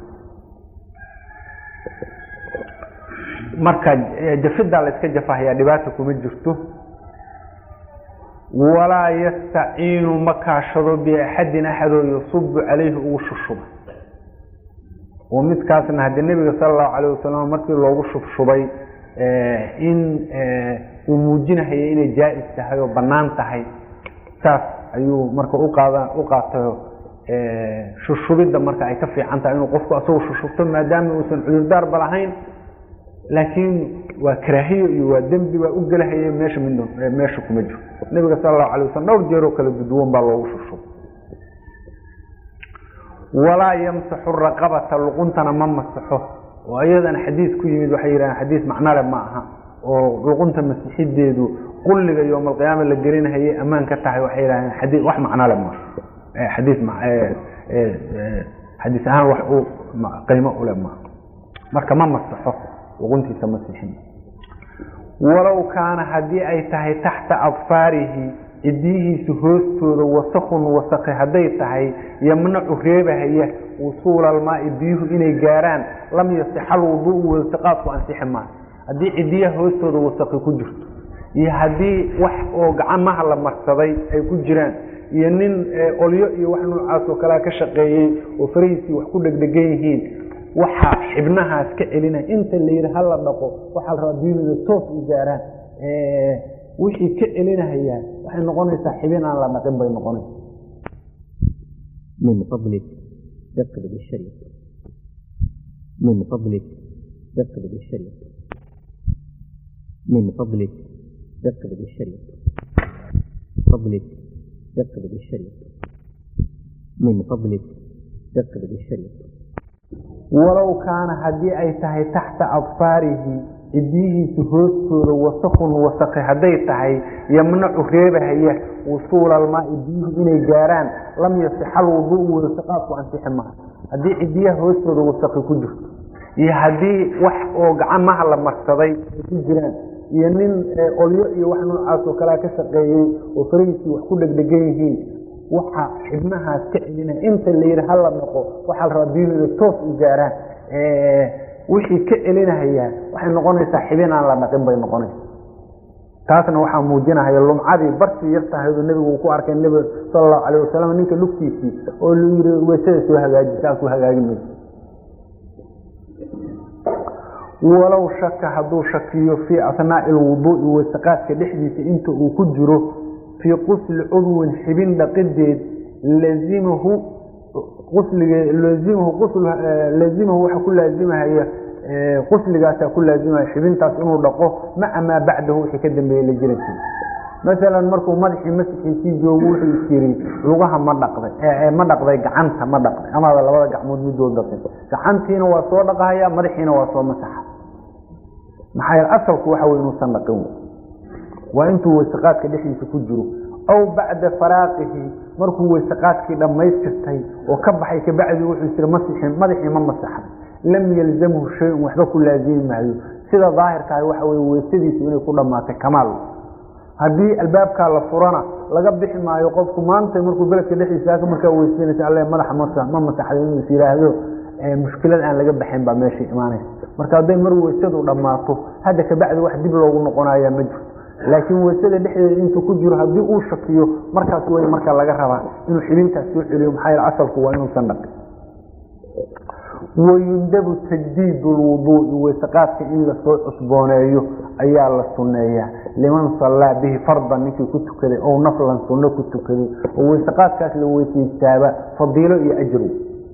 marka jafidaa la iska jafahayaa dhibaata kuma jirto walaa yastaciinu ma kaashado biaxadin axadoo yasubu calayhi ugu shushuba oo midkaasna haddii nebiga sala allahu calayh wasalam markii loogu shubshubay in uu muujinahaya inay jaa-is tahay oo bannaan tahay saas ayuu marka uqaada u qaatayo shushubidda marka ay ka fiican tahay inuu qofku asagoo shushubto maadaama uusan cudurdaarba lahayn laakiin waa karaahiyo iyo waa dembi baa u gelahaya meesha mid meesha kuma jiro nabiga sala allahu alay wasalam dhowr jeeroo kala duduwan baa loogu shusho walaa yamsaxu raqabata luquntana ma masaxo oo iyadana xadiis ku yimid waxay yidhahdeen xadiis macnale ma aha oo luqunta masixideedu qulliga yowma alqiyaama la gelinahayay ammaan ka tahay waxay yidhahdeen xadii wax macnale ma xadiis xadiis ahaan wax u qiimo ule ma marka ma masaxo luquntiisa masixin walow kaana haddii ay tahay taxta adfaarihi cidiyihiisa hoostooda wasakun wasakhi hadday tahay yamnacu reebahaya wusuula almaai biyuhu inay gaaraan lam yasixa alwuduu wasaqaadku ansixi maayo haddii cidiyaha hoostooda wasakhi ku jirto iyo haddii wax oo gacamaha la marsaday ay ku jiraan iyo nin olyo iyo wax noocaas oo kalea ka shaqeeyey oo farahiisii wax ku dhegdhegan yihiin waxaa xibnahaas ka celinaya inta la yidhi hala dhaqo waxaa la rabaa biyuhooda toos u gaaraan wixii ka celinahayaan waxay noqonaysaa xibin aan la dhaqin bay noqonaysa من فضلك دقق بالشريط من فضلك دقق بالشريط من فضلك دقق بالشريط فضلك دقق بالشريط من فضلك دقق بالشريط walow kaana haddii ay tahay taxta adfaarihi cidiyihiisa hoostooda wasakun wasakhi hadday tahay yamnacu reebahaya wusuula almaai biyuhu inay gaaraan lam yasixa alwuduu wasaqaadku ansixi maaha haddii cidiyaha hoostooda wasakhi ku jirto iyo haddii wax oo gacamaha la marsaday ay ku jiraan iyo nin olyo iyo wax noocaas oo kalea ka shaqeeyey oo farahiisii wax ku dhegdhegan yihiin waxa xibnahaas ka celinaya inta la yidhi hala dhaqo waxaa la rabaa biyuhooda toos u gaaraan wixii ka celinahayaan waxay noqonaysaa xibin aan la dhaqin bay noqonaysa taasna waxaa muujinahaya lumcadii bartii yar tahaydu nebigu uu ku arkay nebiga sala allahu calayh wasalam ninka lugtiisii oo lu yidhi weysada soo hagaaji saasuu hagaagi mayso walow shaka hadduu shakiyo fii asnaa'i alwuduu'i weysaqaadka dhexdiisa inta uu ku jiro fii qusli cudwin xibin dhaqideed lazimahu qusliga lazimahu qusl lazimahu waxa ku laazimahaya qusligaasaa ku laazimaya xibintaas inuu dhaqo maca maa bacdahu wixii ka dambeeyey la jirankiisa masalan markuu madaxii masixiisii joogo wuxuu is yiri lugaha ma dhaqday ma dhaqday gacanta ma dhaqday amaada labada gacmood midood dhaqin gacantiina waa soo dhaqahaya madaxiina waa soo masaxa maxaa yeele asalku waxa wey inuusan dhaqin waa intuu weysaqaadka dhexdiisa ku jiro aw bacda faraaqihi markuu weysaqaadkii dhammaystirtay oo ka baxay kabacdi wuxuu isiri masixin madaxii ma masaxay lam yalzamhu shay-un waxba ku laazimi maayo sida daahirkaah waxa weye weysadiisu inay ku dhammaatay kamaal haddii albaabkaa la furana laga bixi maayo qofku maanta markuu beledka dhexdiisa markaa weysanaysa alle madaxa masa ma masaxday inuu is yidhaahdo mushkilad aan laga baxayn baa meesha imaanaysa marka hadday mar weysadu dhammaato hadda kabacdi wax dib loogu noqonaya ma jirto laakiin weysada dhexdeeda intuu ku jiro haddii uu shakiyo markaas wey marka laga rabaa inuu xibintaas soo celiyo maxaa yeele asalku waa inuusan dhaqin wayundabu tajdiid lwuduui weysaqaadka in lasoo cusbooneeyo ayaa la sunneeyaa liman sallaa bihi fardan ninkii ku tukaday ow naflan sunno ku tukaday oo weysaqaadkaas la weysaystaaba fadiilo iyo ajru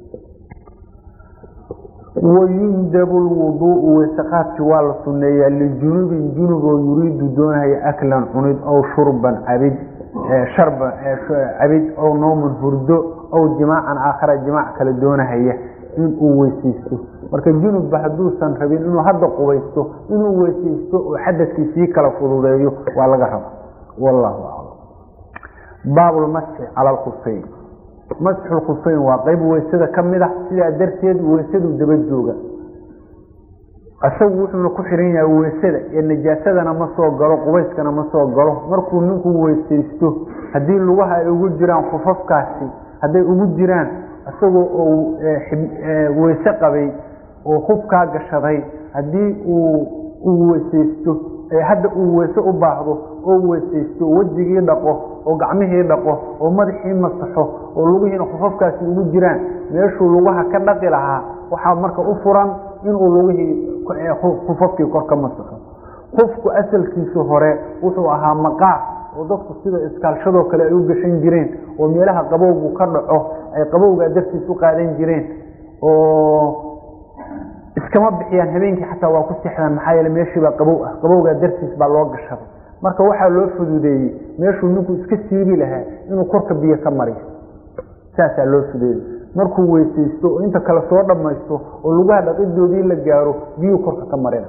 wayundabu lwuduuu weysaqaadkii waa la sunneeyaa lijunubin junuboo yuriidu doonaya aklan cunid ow shurban cabid sharban cabid ow nooman hurdo ow jimaacan aakhara jimaac kale doonahaya inuu weysaysto marka junubba hadduusan rabin inuu hadda qubaysto inuu weysaysto oo xadadkii sii kala fududeeyo waa laga raba wallahu aclam baabulmasxi cala alkhufayn masxulkhufayn waa qeyb weysada ka mid ah sidaa darteed weysadu daba jooga isagu wuxuuna ku xiran yahay weysada ee najaasadana ma soo galo qubayskana ma soo galo markuu ninku weysaysto haddii lugaha ay ugu jiraan khufafkaasi hadday ugu jiraan isagoo uu weyse qabay oo hubkaa gashaday haddii uu weysaysto hadda uu weyse u baahdo oo weysaysto wejigii dhaqo oo gacmihii dhaqo oo madaxii masaxo oo lugihiina khufafkaasi ugu jiraan meeshuu lugaha ka dhaqi lahaa waxaa marka u furan inuu lugihii khufafkii kor ka masaxo qofku asalkiisa hore wuxuu ahaa maqaar oo dadku sida iskaalshadoo kale ay u gashan jireen oo meelaha qabowgu ka dhaco ay qabowgaa dartiis u qaadan jireen oo iskama bixiyaan habeenkii xataa waa ku seexdaan maxaa yeele meeshiibaa qabow ah qabowgaa dartiis baa loo gashaday marka waxaa loo fududeeyey meeshuu ninku iska siibi lahaa inuu korka biyo ka mariyo saasaa loo fududeeyey markuu weysaysto oo inta kale soo dhammaysto oo lugaha dhaqidoodii la gaaro biyuu korka ka marina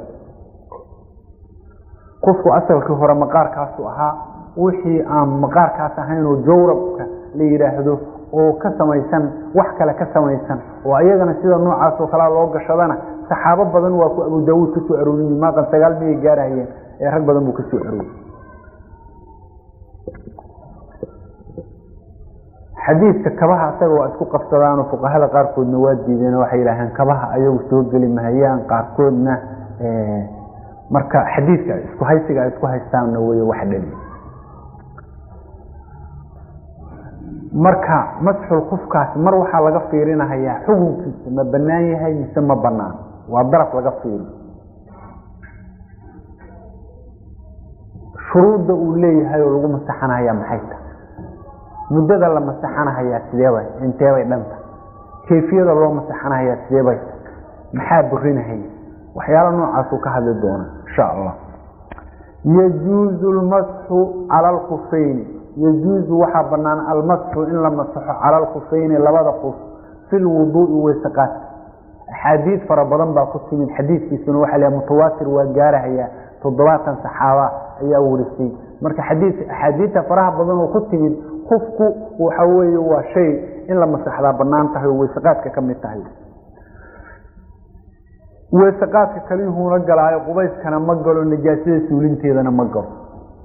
qofku asalkii hore maqaarkaasu ahaa wixii aan maqaarkaas ahayn oo jawrabka la yidhaahdo oo ka samaysan wax kale ka samaysan oo ayagana sida noocaas oo kalea loo gashadana saxaabo badan waa ku abu daawuud ka soo arooriyey maaqan sagaal miyay gaarahayeen ee rag badan buu ka soo arooriyey xadiidka kabaha asaga waa isku qabsadaanoo fuqahada qaarkoodna waa diideen waxay yidhaaheen kabaha ayagu soo geli mahayaan qaarkoodna marka xadiidka isku haysiga ay isku haystaanna wey wax dhali marka masxul kufkaas mar waxaa laga fiirinahayaa xukunkiisa ma banaan yahay mise ma banaan waa daraf laga fiiri shuruudda uu leeyahay oo lagu masaxanahayaa maxay tahay muddada la masaxanahayaa sideebay inteebay dhanta kayfiyada loo masaxanahayaa sideebay maxaa burinahaya waxyaala noocaasuu ka hadli doona insha allah yajuuzu lmasxu cala alkufayni yajuuzu waxaa banaan almasxu in la masaxo cala alkufayni labada kuf fi lwuduui weysaqaadka axaadiid fara badan baa ku timid xadiidkiisuna waxaa la mutawaatir waa gaarahayaa toddobaatan saxaaba ayaa warisay marka xadii axaadiidta faraha badan oo ku timid kufku waxa weeye waa shay in la masaxdaa banaan tahay oo weysaqaadka ka mid tahay weysaqaadka kaliyuhuuna galaayo qubayskana ma galo najaasada suulinteedana ma galo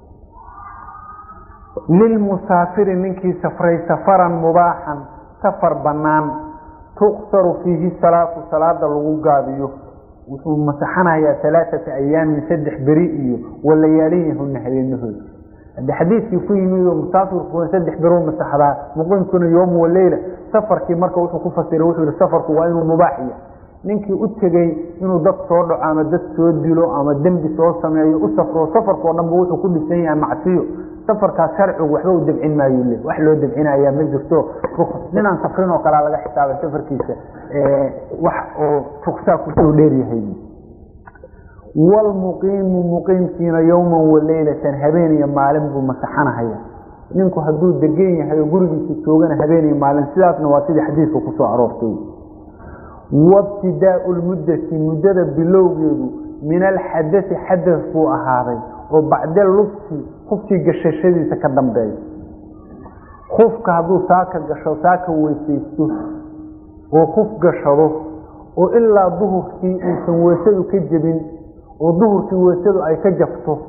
lilmusaafiri ninkii safray safaran mubaaxan safar bannaan tuqsaru fiihi salaatu salaada lagu gaabiyo wuxuu masaxanayaa alaaata ayaamin saddex beri iyo walayaaliyahuna habeenahooda hadde xadiidkii ku yimid oo musaafirkuna saddex beruu masaxdaa muqiimkuna yoomu waleyla safarkii marka wuxuu ku fasiray wuxuu yihi safarku waa inuu mubaax yahay ninkii u tegey inuu dad soo dhaco ama dad soo dilo ama dembi soo sameeyo u safro safarkao dhanba wuxuu ku dhisan yahay macsiyo safarkaas sharcigu waxba u dabcin maayo le wax loo dabcinayaa ma jirto ninaan safrin oo kalea laga xisaabay safarkiisa wax oo ruksaa kusoo dheeryahay walmuqiimu muqiimkiina yowman waleylatan habeen iyo maalin buu masaxanahaya ninku hadduu degan yahay oo gurigiisa joogana habeen iyo maalin sidaasna waa sidii xadiidka kusoo aroortay wabtidaau lmuddati muddada bilowgeedu min alxadai xadas buu ahaaday oo bacda lubsi kufkii gashashadiisa ka dambeeya kufka hadduu saaka gasho saaka weysaysto oo kuf gashado oo ilaa duhurkii uusan weysadu ka jebin oo duhurkii weysadu ay ka jabto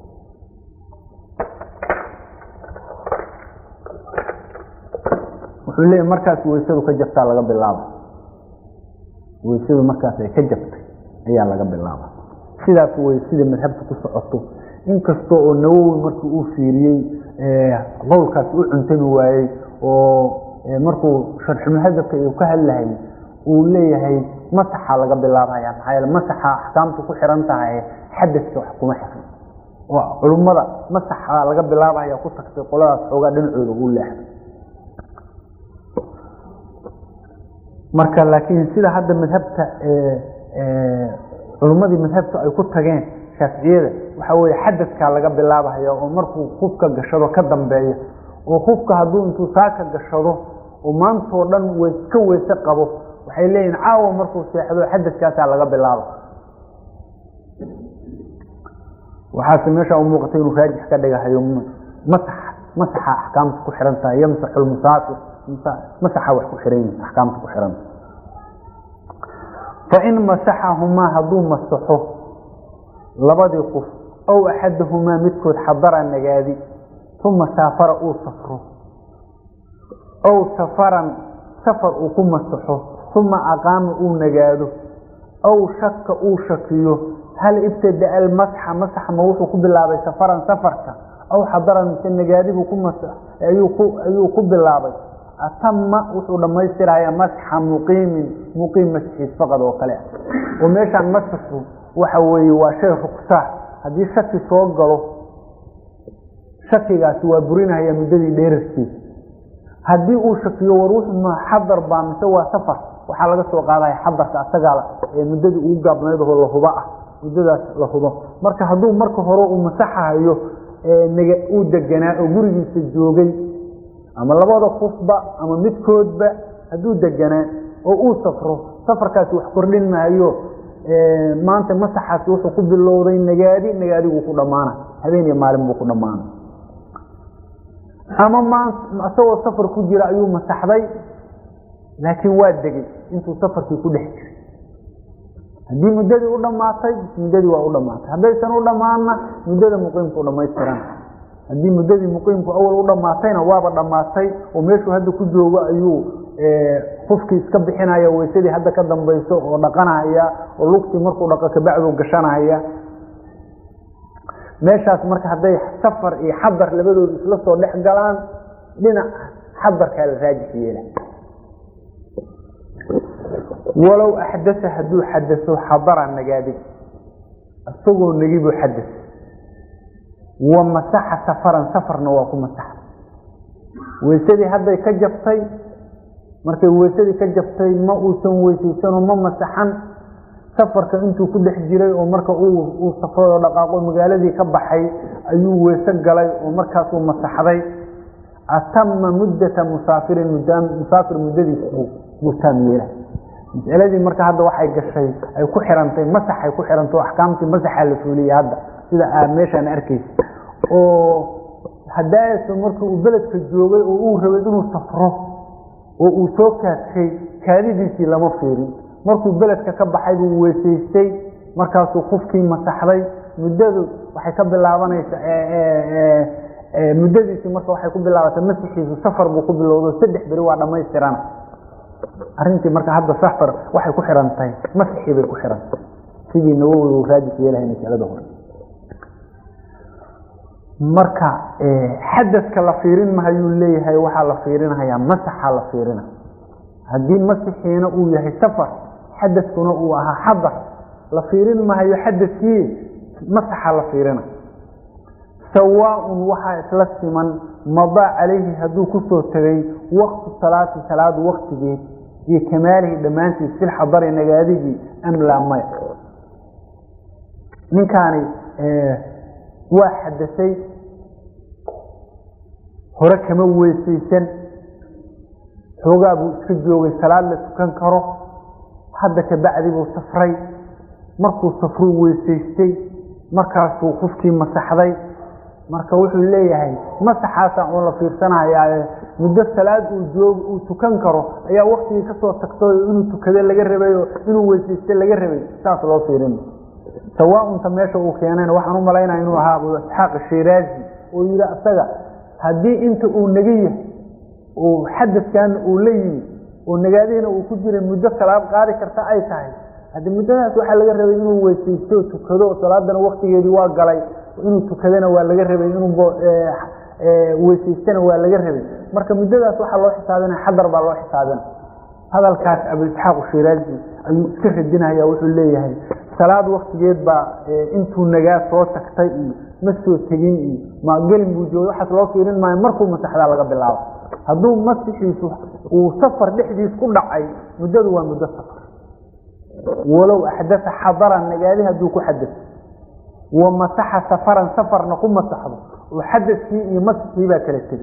wuxuu leeyahy markaas weysadu ka jabtaa laga bilaaba weysadu markaas ay ka jabtay ayaa laga bilaaba sidaas wey sida madhabta ku socoto inkasta oo nawowi markii uu fiiriyey qowlkaas u cuntami waayey oo markuu sharxumuhadabka uu ka hadlahay uu leeyahay masaxa laga bilaabaya maxaa yeele masaxa axkaamtu ku xiran tahay xadadka wax kuma xiran oo culummada masaxa laga bilaabaya ku tagtay qoladaas xoogaa dhinacooda uu leexday marka laakiin sida hadda madhabta culummadii madhabta ay ku tageen shaaficiyada waxa weye xadadkaa laga bilaabahaya oo markuu kufka gashado ka dambeeya oo kufka hadduu intuu saaka gashado oo maantoo dhan ka weyse qabo waxay leeyihin caawa markuu seexdo xadadkaasaa laga bilaaba waxaase meesha u muuqatay inuu raajix ka dhigahayo masax masaxa axkaamta ku xiran tahay yamsaxu lmusaafir masaxa wax ku xiran yihin axkaamta ku xiran fain masaxahumaa hadduu masaxo labadii qof ow axadahumaa midkood xadara nagaadi uma saafara uu safro ow safaran safar uu ku masaxo uma aqaama uu nagaado ow shaka uu shakiyo hal ibtadaa almasxa masax ma wuxuu ku bilaabay safaran safarka aw xadaran mise nagaadibuu ku masax ayuu ku bilaabay atama wuxuu dhammaystirayaa masxa muqiimin muqiim masxiis faqad oo kale ah oo meeshaan masaxu waxa weeye waa shay ruksaa haddii shaki soo galo shakigaasi waa burinahaya muddadii dheerarkiisa haddii uu shakiyo war wuxuu ma xadar baa mise waa safar waxaa laga soo qaadaya xadarka asagaa muddadii ugu gaabnayd oo lahuba ah muddadaas la hubo marka hadduu marka hore uu masaxahayo nega uu deganaa oo gurigiisa joogay ama labada qufba ama midkoodba hadduu deganaa oo uu safro safarkaasi wax kordhin maayo maanta masaxaasi wuxuu ku bilowday nagaadi nagaadiguu ku dhammaana habeen iyo maalin buu ku dhammaana ama maan isagoo safar ku jira ayuu masaxday laakiin waa degay intuu safarkii ku dhex jiray haddii muddadii u dhammaatay muddadii waa u dhammaatay haddaysan u dhammaanna muddada muqiimku dhamaystiran haddii muddadii muqiimku awal u dhammaatayna waaba dhammaatay oo meeshuu hadda ku joogo ayuu qofkii iska bixinaya weysadii hadda ka dambayso oo dhaqanahaya oo lugtii markuu dhaqo kabacdu gashanahaya meeshaas marka hadday safar iyo xadar labadooda isla soo dhex galaan dhinac xadarkaa la raajix yeela walow axdasa hadduu xadaso xadara nagaadig isagoo negibuu xadas wa masaxa safaran safarna waa ku masaxa weysadii hadday ka jabtay markay weysadii ka jabtay ma uusan weysaysanoo ma masaxan safarka intuu ku dhex jiray oo marka uu safroo dhaqaaqo magaaladii ka baxay ayuu weyse galay oo markaasuu masaxday atama muddata musaafirin musaafir muddadiis buu taam yeela mas'aladii marka hadda waxay gashay ay ku xirantay masaxay ku xirantay oo axkaamtii masaxaa la fuuliyey hadda sida aa meeshaan arkaysa oo hadaasa marka uu beledka joogay oo uu rabay inuu safro oo uu soo kaadkay kaadidiisii lama fiirin markuu beledka ka baxay buu weysaystay markaasuu qufkii masaxday muddadu waxay ka bilaabanaysaa muddadiisii marka waxay ku bilaabatay masixiisu safar buu ku bilowdo saddex beri waa dhammaystirana arrintii marka hadda safar waxay ku xiran tahay masixii bay ku xirantahay sidii nawowi uu raajix yeelahay masalada hore marka xadaska la fiirin mahayuu leeyahay waxaa la fiirinayaa masaxa la fiirina haddii masixiina uu yahay safar xadaskuna uu ahaa xadar la fiirin mahayo xadaskii masaxa la fiirina sawaaun waxaa isla siman madaa calayhi hadduu kusoo tegay waktu salaati salaadu waktigeed iyo kamaalihi dhammaantiis filxadari nagaadigii am laa maya ninkaani waa xadasay hore kama weysaysan xoogaa buu iska joogay salaad la tukan karo hadda kabacdi buu safray markuu safruu weysaystay markaasuu qofkii masaxday marka wuxuu leeyahay masaxaasa uun la fiirsanayaaye muddo salaad uu joog uu tukan karo ayaa waktigii kasoo tagtay inuu tukado laga rabayo inuu weysaysto laga rabay saas loo fiirin sawaaunta meesha uu keenayna waxaan u malaynaya inuu ahaa abu isxaaq shiraazi oo yidhi asaga haddii inta uu naga yahay uu xadaskan uu la yimi oo nagaadihiina uu ku jiray muddo salaad qaadi karta ay tahay haddi muddadaas waxaa laga rabay inuu weysaysto tukado salaadana waktigeedii waa galay inuu tukadana waa laga rabay inuu weysaystana waa laga rabay marka muddadaas waxaa loo xisaabinaya xadar baa loo xisaabina hadalkaas abu isxaaq shiraazi ayuu iska radinaya wuxuu leeyahay salaad waktigeed baa intuu nagaa soo tagtay iyo ma soo tegin iyo ma gelin buu joogay waxaas loo fiirin maayo markuu masaxdaa laga bilaabo hadduu masixiisu uu safar dhexdiis ku dhacay muddadu waa muddo safar walow axdasa xadaran nagaadi hadduu ku xadaso wa masaxa safaran safarna ku masaxdo oo xadaskii iyo masixii baa kala tegay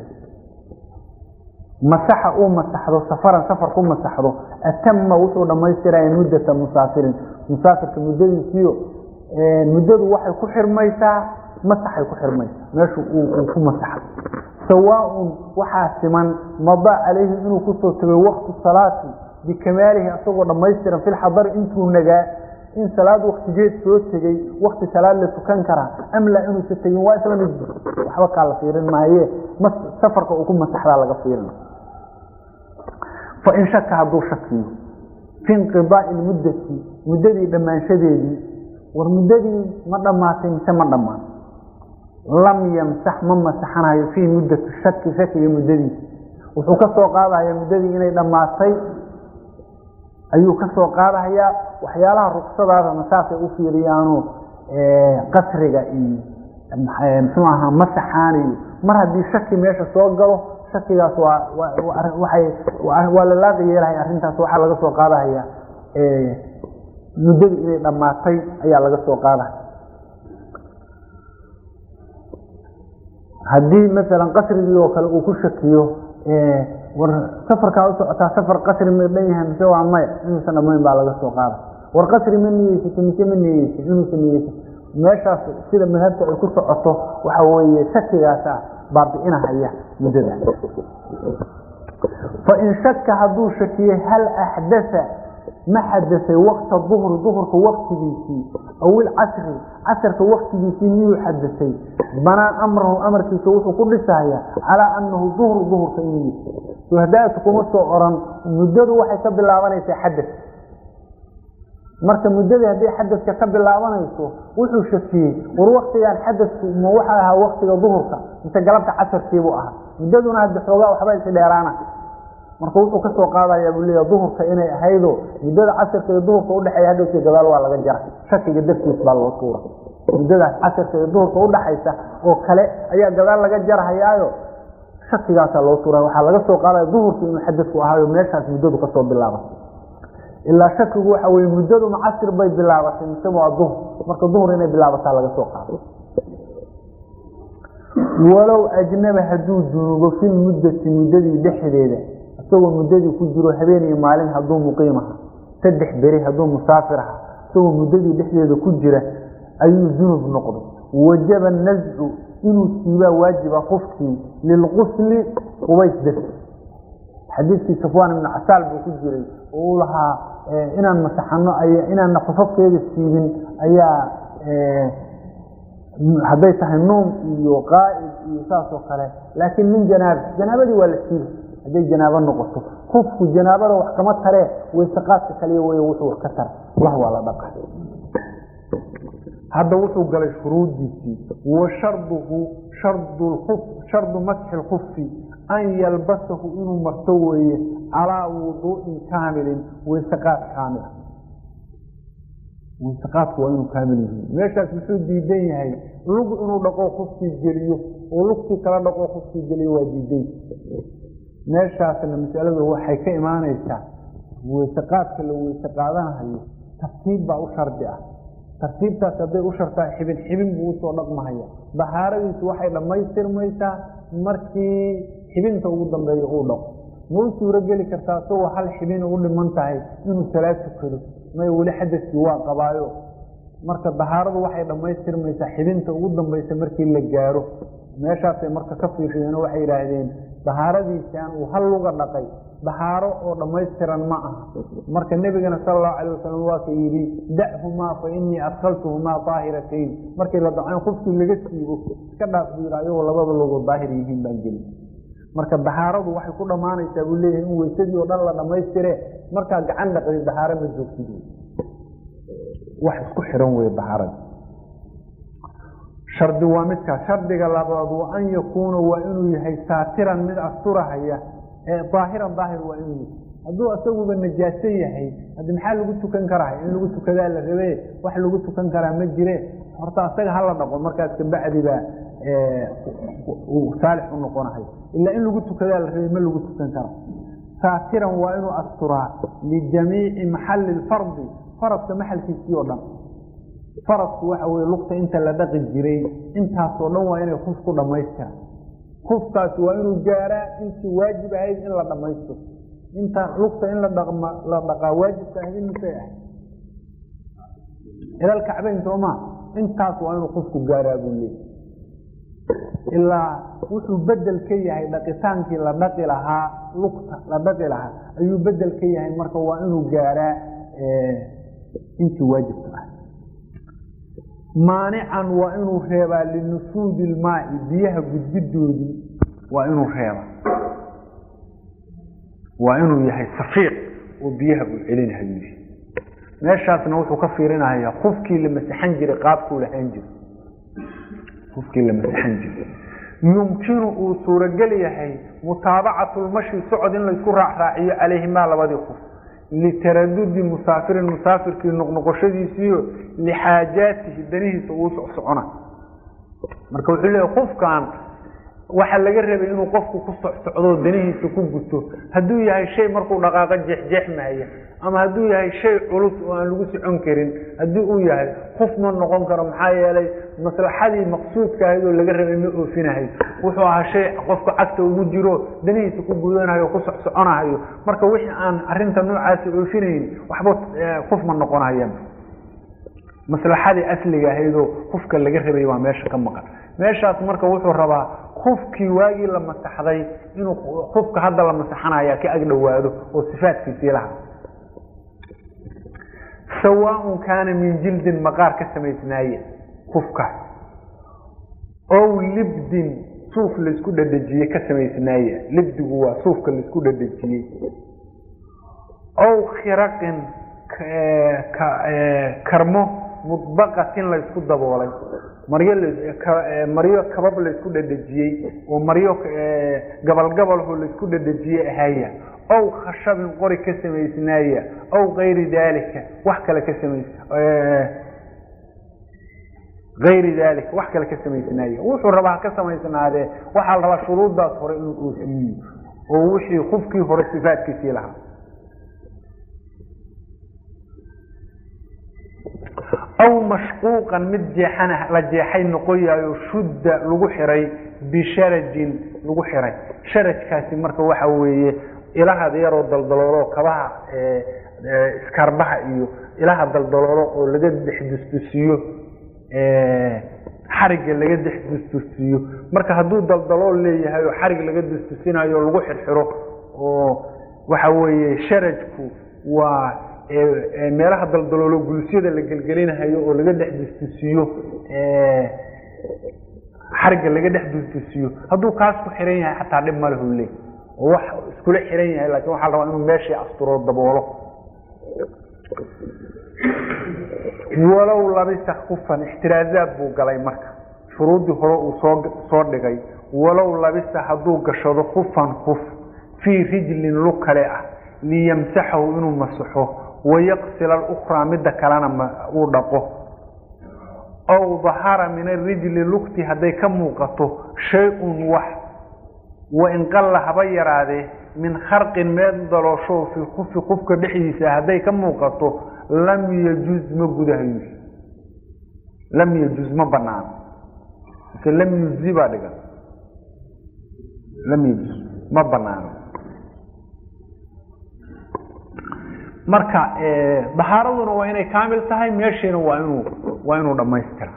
masaxa uu masaxdo safaran safar ku masaxdo atama wuxuu dhammaystiraya muddata musaafirin musaafirka muddadiisiyo muddadu waxay ku xirmaysaa masaxay ku xirmaysaa meeshu uu ku masaxdo sawaaun waxaa siman madaa calayhi inuu kusoo tegay waktu salaati bikamaalihi asagoo dhammaystiran filxadari intuu nagaa in salaad waktigeed soo tegey wakti salaad la tukan karaa am laa inuusa tegin waa isla mid waxba kaa la fiirin maaye safarka uu ku masaxdaa laga fiirina fain shaka hadduu shakiyo fi inqidaai lmuddati muddadii dhammaanshadeedii war muddadii ma dhammaatay mise ma dhammaan lam yamsax ma masaxanayo fii muddati shaki shakiga muddadiisa wuxuu ka soo qaadahaya muddadii inay dhammaatay ayuu ka soo qaadahayaa waxyaalaha ruksadaadana saasay u fiiriyaano qasriga iyo muxuu ahaa masaxaan iyo mar haddii shaki meesha soo galo shakigaas waa waay waa la laaqi yeelahay arrintaas waxaa laga soo qaadahaya muddadii inay dhammaatay ayaa laga soo qaadaya haddii masalan qasrigii oo kale uu ku shakiyo war safarkaa u socotaa safar qasri ma dhan yahay mise waa maya inuusan dhammayn baa laga soo qaada war qasri ma niyeysata mise ma niyeysa inuusan niyeysa meeshaas sida madhabta ay ku socoto waxa weeye shakigaasa baabi'inahaya muddadaas fain shaka hadduu shakiyey hal axdaa ma xadasay wakta duhri duhurka waktigiisii aw ilcasri casrka waktigiisii miyuu xadasay banaa amrahu amarkiisa wuxuu ku dhisaya calaa anahu duhru duhurka inuu yahay suhadaatu kuma soo oran muddadu waxay ka bilaabanaysaa xadas marka muddadii haddii xadaska ka bilaabanayso wuxuu shakiyey war waktigan xadasku ma waxa ahaa waktiga duhurka mise galabta casarkiibuu ahaa muddaduna haddi xoogaa waxba isi dheeraana marka wuxuu ka soo qaadaya buu leeya duhurka inay ahaydo muddada casirka iyo duhurka udhexeeya hadhowsi gadaal waa laga jara shakiga dartiis baa loo tuura muddadaas casirka iyo duhurka udhaxaysa oo kale ayaa gadaal laga jarahayaayo shakigaasaa loo tuura waxaa laga soo qaadaya duhurka inuu xadasku ahaayo meeshaas muddadu kasoo bilaabatay ilaa shakigu waxa weye muddadu macasir bay bilaabatay mise waa duhur marka duhur inay bilaabataa laga soo qaado walow ajnaba hadduu dunuubo fi lmuddati muddadii dhexdeeda isagoo muddadii ku jiro habeen iyo maalin hadduu muqiim aha saddex beri hadduu musaafir aha isagoo muddadii dhexdeeda ku jira ayuu junub noqday wajaba nascu inuu siibaa waajiba qofkii lilqusli qubays darti xadiidkii safwaan ibnu casaal buu ku jiray oo uu lahaa inaan masaxano inaanna qofafkeeda siibin ayaa hadday tahay nuum iyo qaa'id iyo saas oo kale laakiin min janaaba janaabadii waa la siiba hadday janaabo noqoto qofku janaabada wax kama taree wayseqaadka kaliya wey wuxuu wax ka tara lah waa la dhaqa hadda wuxuu galay shuruuddiisii wa sharduhu shardu masxi lkufi an yalbasahu inuu marto weeye calaa wuduu'in kaamilin wayseqaad kaamila wayseqaadku waa inuu kaamil yihiin meeshaas muxuu diidan yahay lug inuu dhaqo qofkii geliyo oo lugtii kala dhaqo qofkii geliyo waa diiday meeshaasna masaladu waxay ka imaanaysaa weyseqaadka la weyse qaadanahayo tartiib baa u shardi ah tartiibtaas hadday u shartaa xibin xibin buu usoo dhaqmahaya bahaaradiisu waxay dhammaystirmaysaa markii xibinta ugu dambeeyo uu dhaqo ma u suuro geli kartaa isagoo hal xibina u dhiman tahay inuu salaad tukado may weli xadaskii waa qabaayo marka bahaaradu waxay dhammaystirmaysaa xibinta ugu dambaysa markii la gaaro meeshaasay marka ka fiiriyeen oo waxay yidhaahdeen bahaaradiisaan uu hal luga dhaqay bahaaro oo dhammaystiran ma aha marka nebigana sala allahu calay wasalam waa ka yidhi da'humaa fa innii adkhaltuhumaa daahiratayn markii la dacayn qofkii laga siibo iska dhaaf buu yidhi ayagoo labada lugood daahir yihiin baan gelin marka bahaaradu waxay ku dhammaanaysaa buu leeyahay in weysadii oo dhan la dhammaystire markaa gacan dhaqdi bahaaro ma joogtid wax isku xiran weye bahaarada shardi waa midkaas shardiga labaad wa an yakuuna waa inuu yahay saatiran mid asturahaya ee daahiran daahir waa inuu yahay hadduu isaguba najaaso yahay haddi maxaa lagu tukan karaa in lagu tukadaa la rabe wax lagu tukan karaa ma jire horta asaga hala dhaqo markaas kabacdi baa saalix u noqonahay ilaa in lagu tukadaa la rabay ma lagu tukan kara saatiran waa inuu asturaa lijamiici maxalli lfardi faradka maxalkiisii oo dhan faradku waxa weye lugta inta la dhaqi jiray intaasoo dhan waa inay kuf ku dhammaystira kufkaasi waa inuu gaaraa intii waajib ahayd in la dhammaystiro inta lugta in la dhaqaa waajibka ahayd imisay ahayd ilal kacbayn sooma intaas waa inuu kufku gaaraa buu leeyay ilaa wuxuu bedel ka yahay dhaqitaankii la dhaqi lahaa lugta la dhaqi lahaa ayuu bedel ka yahay marka waa inuu gaaraa intii waajibka ahayd maanican waa inuu reebaa linufuudi ilmaai biyaha gudbidoodii waa inuu reebaa waa inuu yahay safiiq oo biyaha uu celinahayu meeshaasna wuxuu ka fiirinaya qofkii la masaxan jiray qaabkuu lahaan jiray qofkii la masaxan jiray yumkinu uu suurogel yahay mutaabacatu lmashi socod in laysku raacraaciyo calayhimaa labadii qof litaradudi musaafirin musaafirkii noqnoqoshadiisiiyo lixaajaatihi danihiisa uu socsocona marka wuxuu leeyahy qofkan waxaa laga rabay inuu qofku ku socsocdo danihiisa ku guto hadduu yahay shay markuu dhaqaaqo jeexjeexmaya ama hadduu yahay shay culus oo aan lagu socon karin haddii uu yahay qof ma noqon karo maxaa yeelay maslaxadii maqsuudka ahayd oo laga rabay ma oofinahay wuxuu ahaa shay qofka cagta ugu jiro danihiisa ku gudanayo o ku socsoconahayo marka wixii aan arinta noocaasi oofinayn waxba qof ma noqonaya maslaxadii asliga ahaydoo qofka laga rabay waa meesha ka maqan meeshaas marka wuxuu rabaa qofkii waagii la masaxday inuu qofka hadda la masaxanaya ka agdhowaado oo sifaadkiisii laha sawaaun kaana min jildin maqaar ka samaysnaaye qofkaas ow libdin suuf laysku dhadhejiyey ka samaysnaaye libdigu waa suufka laysku dhadhejiyey ow khiraqin karmo mudbaqatin laysku daboolay maryo maryo kabab laysku dhadhejiyey oo maryo gabalgabalho laysku dhadhejiyey ahaya ow khashabin qori ka samaysnaaya ow kayri daalika wax kale ka samays ayri daalika wax kale ka samaysnaaya wuxuu rabaa ka samaysnaadee waxaa la rabaa shuruuddaas hore inuu oofiyo oo wixii qofkii hore sifaadkiisii lahaa aw mashquuqan mid jeexan la jeexay noqoyayo shudda lagu xiray bisharajin lagu xiray sharajkaasi marka waxa weeye ilaha yaroo daldaloolo kabaha iskarbaha iyo ilaha daldaloolo oo laga dex dustusiyo xarigga laga dex dustusiyo marka hadduu daldalool leeyahay oo xarig laga dustusinayo lagu xirxiro oo waxa weeye sharajku waa meelaha daldaloolo gulusyada la gelgelinahayo oo laga dhex dustusiyo xarigga laga dhex dustusiyo hadduu kaas ku xiran yahay xataa dhib ma lehu leey oo wax iskula xiran yahay laakiin waxaa la rabaa inuu meeshii asturo daboolo walow labisa kufan ixtiraazaad buu galay marka shuruuddii hore uu soo soo dhigay walow labisa hadduu gashado kufan kuf fii rijlin lug kale ah liyamsaxahu inuu masaxo wayaqsila alukraa midda kalena uu dhaqo ow dahara min arijli lugti hadday ka muuqato shay-un wax wain qalla haba yaraadee min kharqin meel daloosho fii kufi qufka dhexdiisa hadday ka muuqato lam yajuz ma gudahayo lam yajuz ma banaano mise lam yuzi baa dhigan lam yajuz ma banaano marka dahaaraduna waa inay kaamil tahay meeshiina waa inuu waa inuu dhamaystira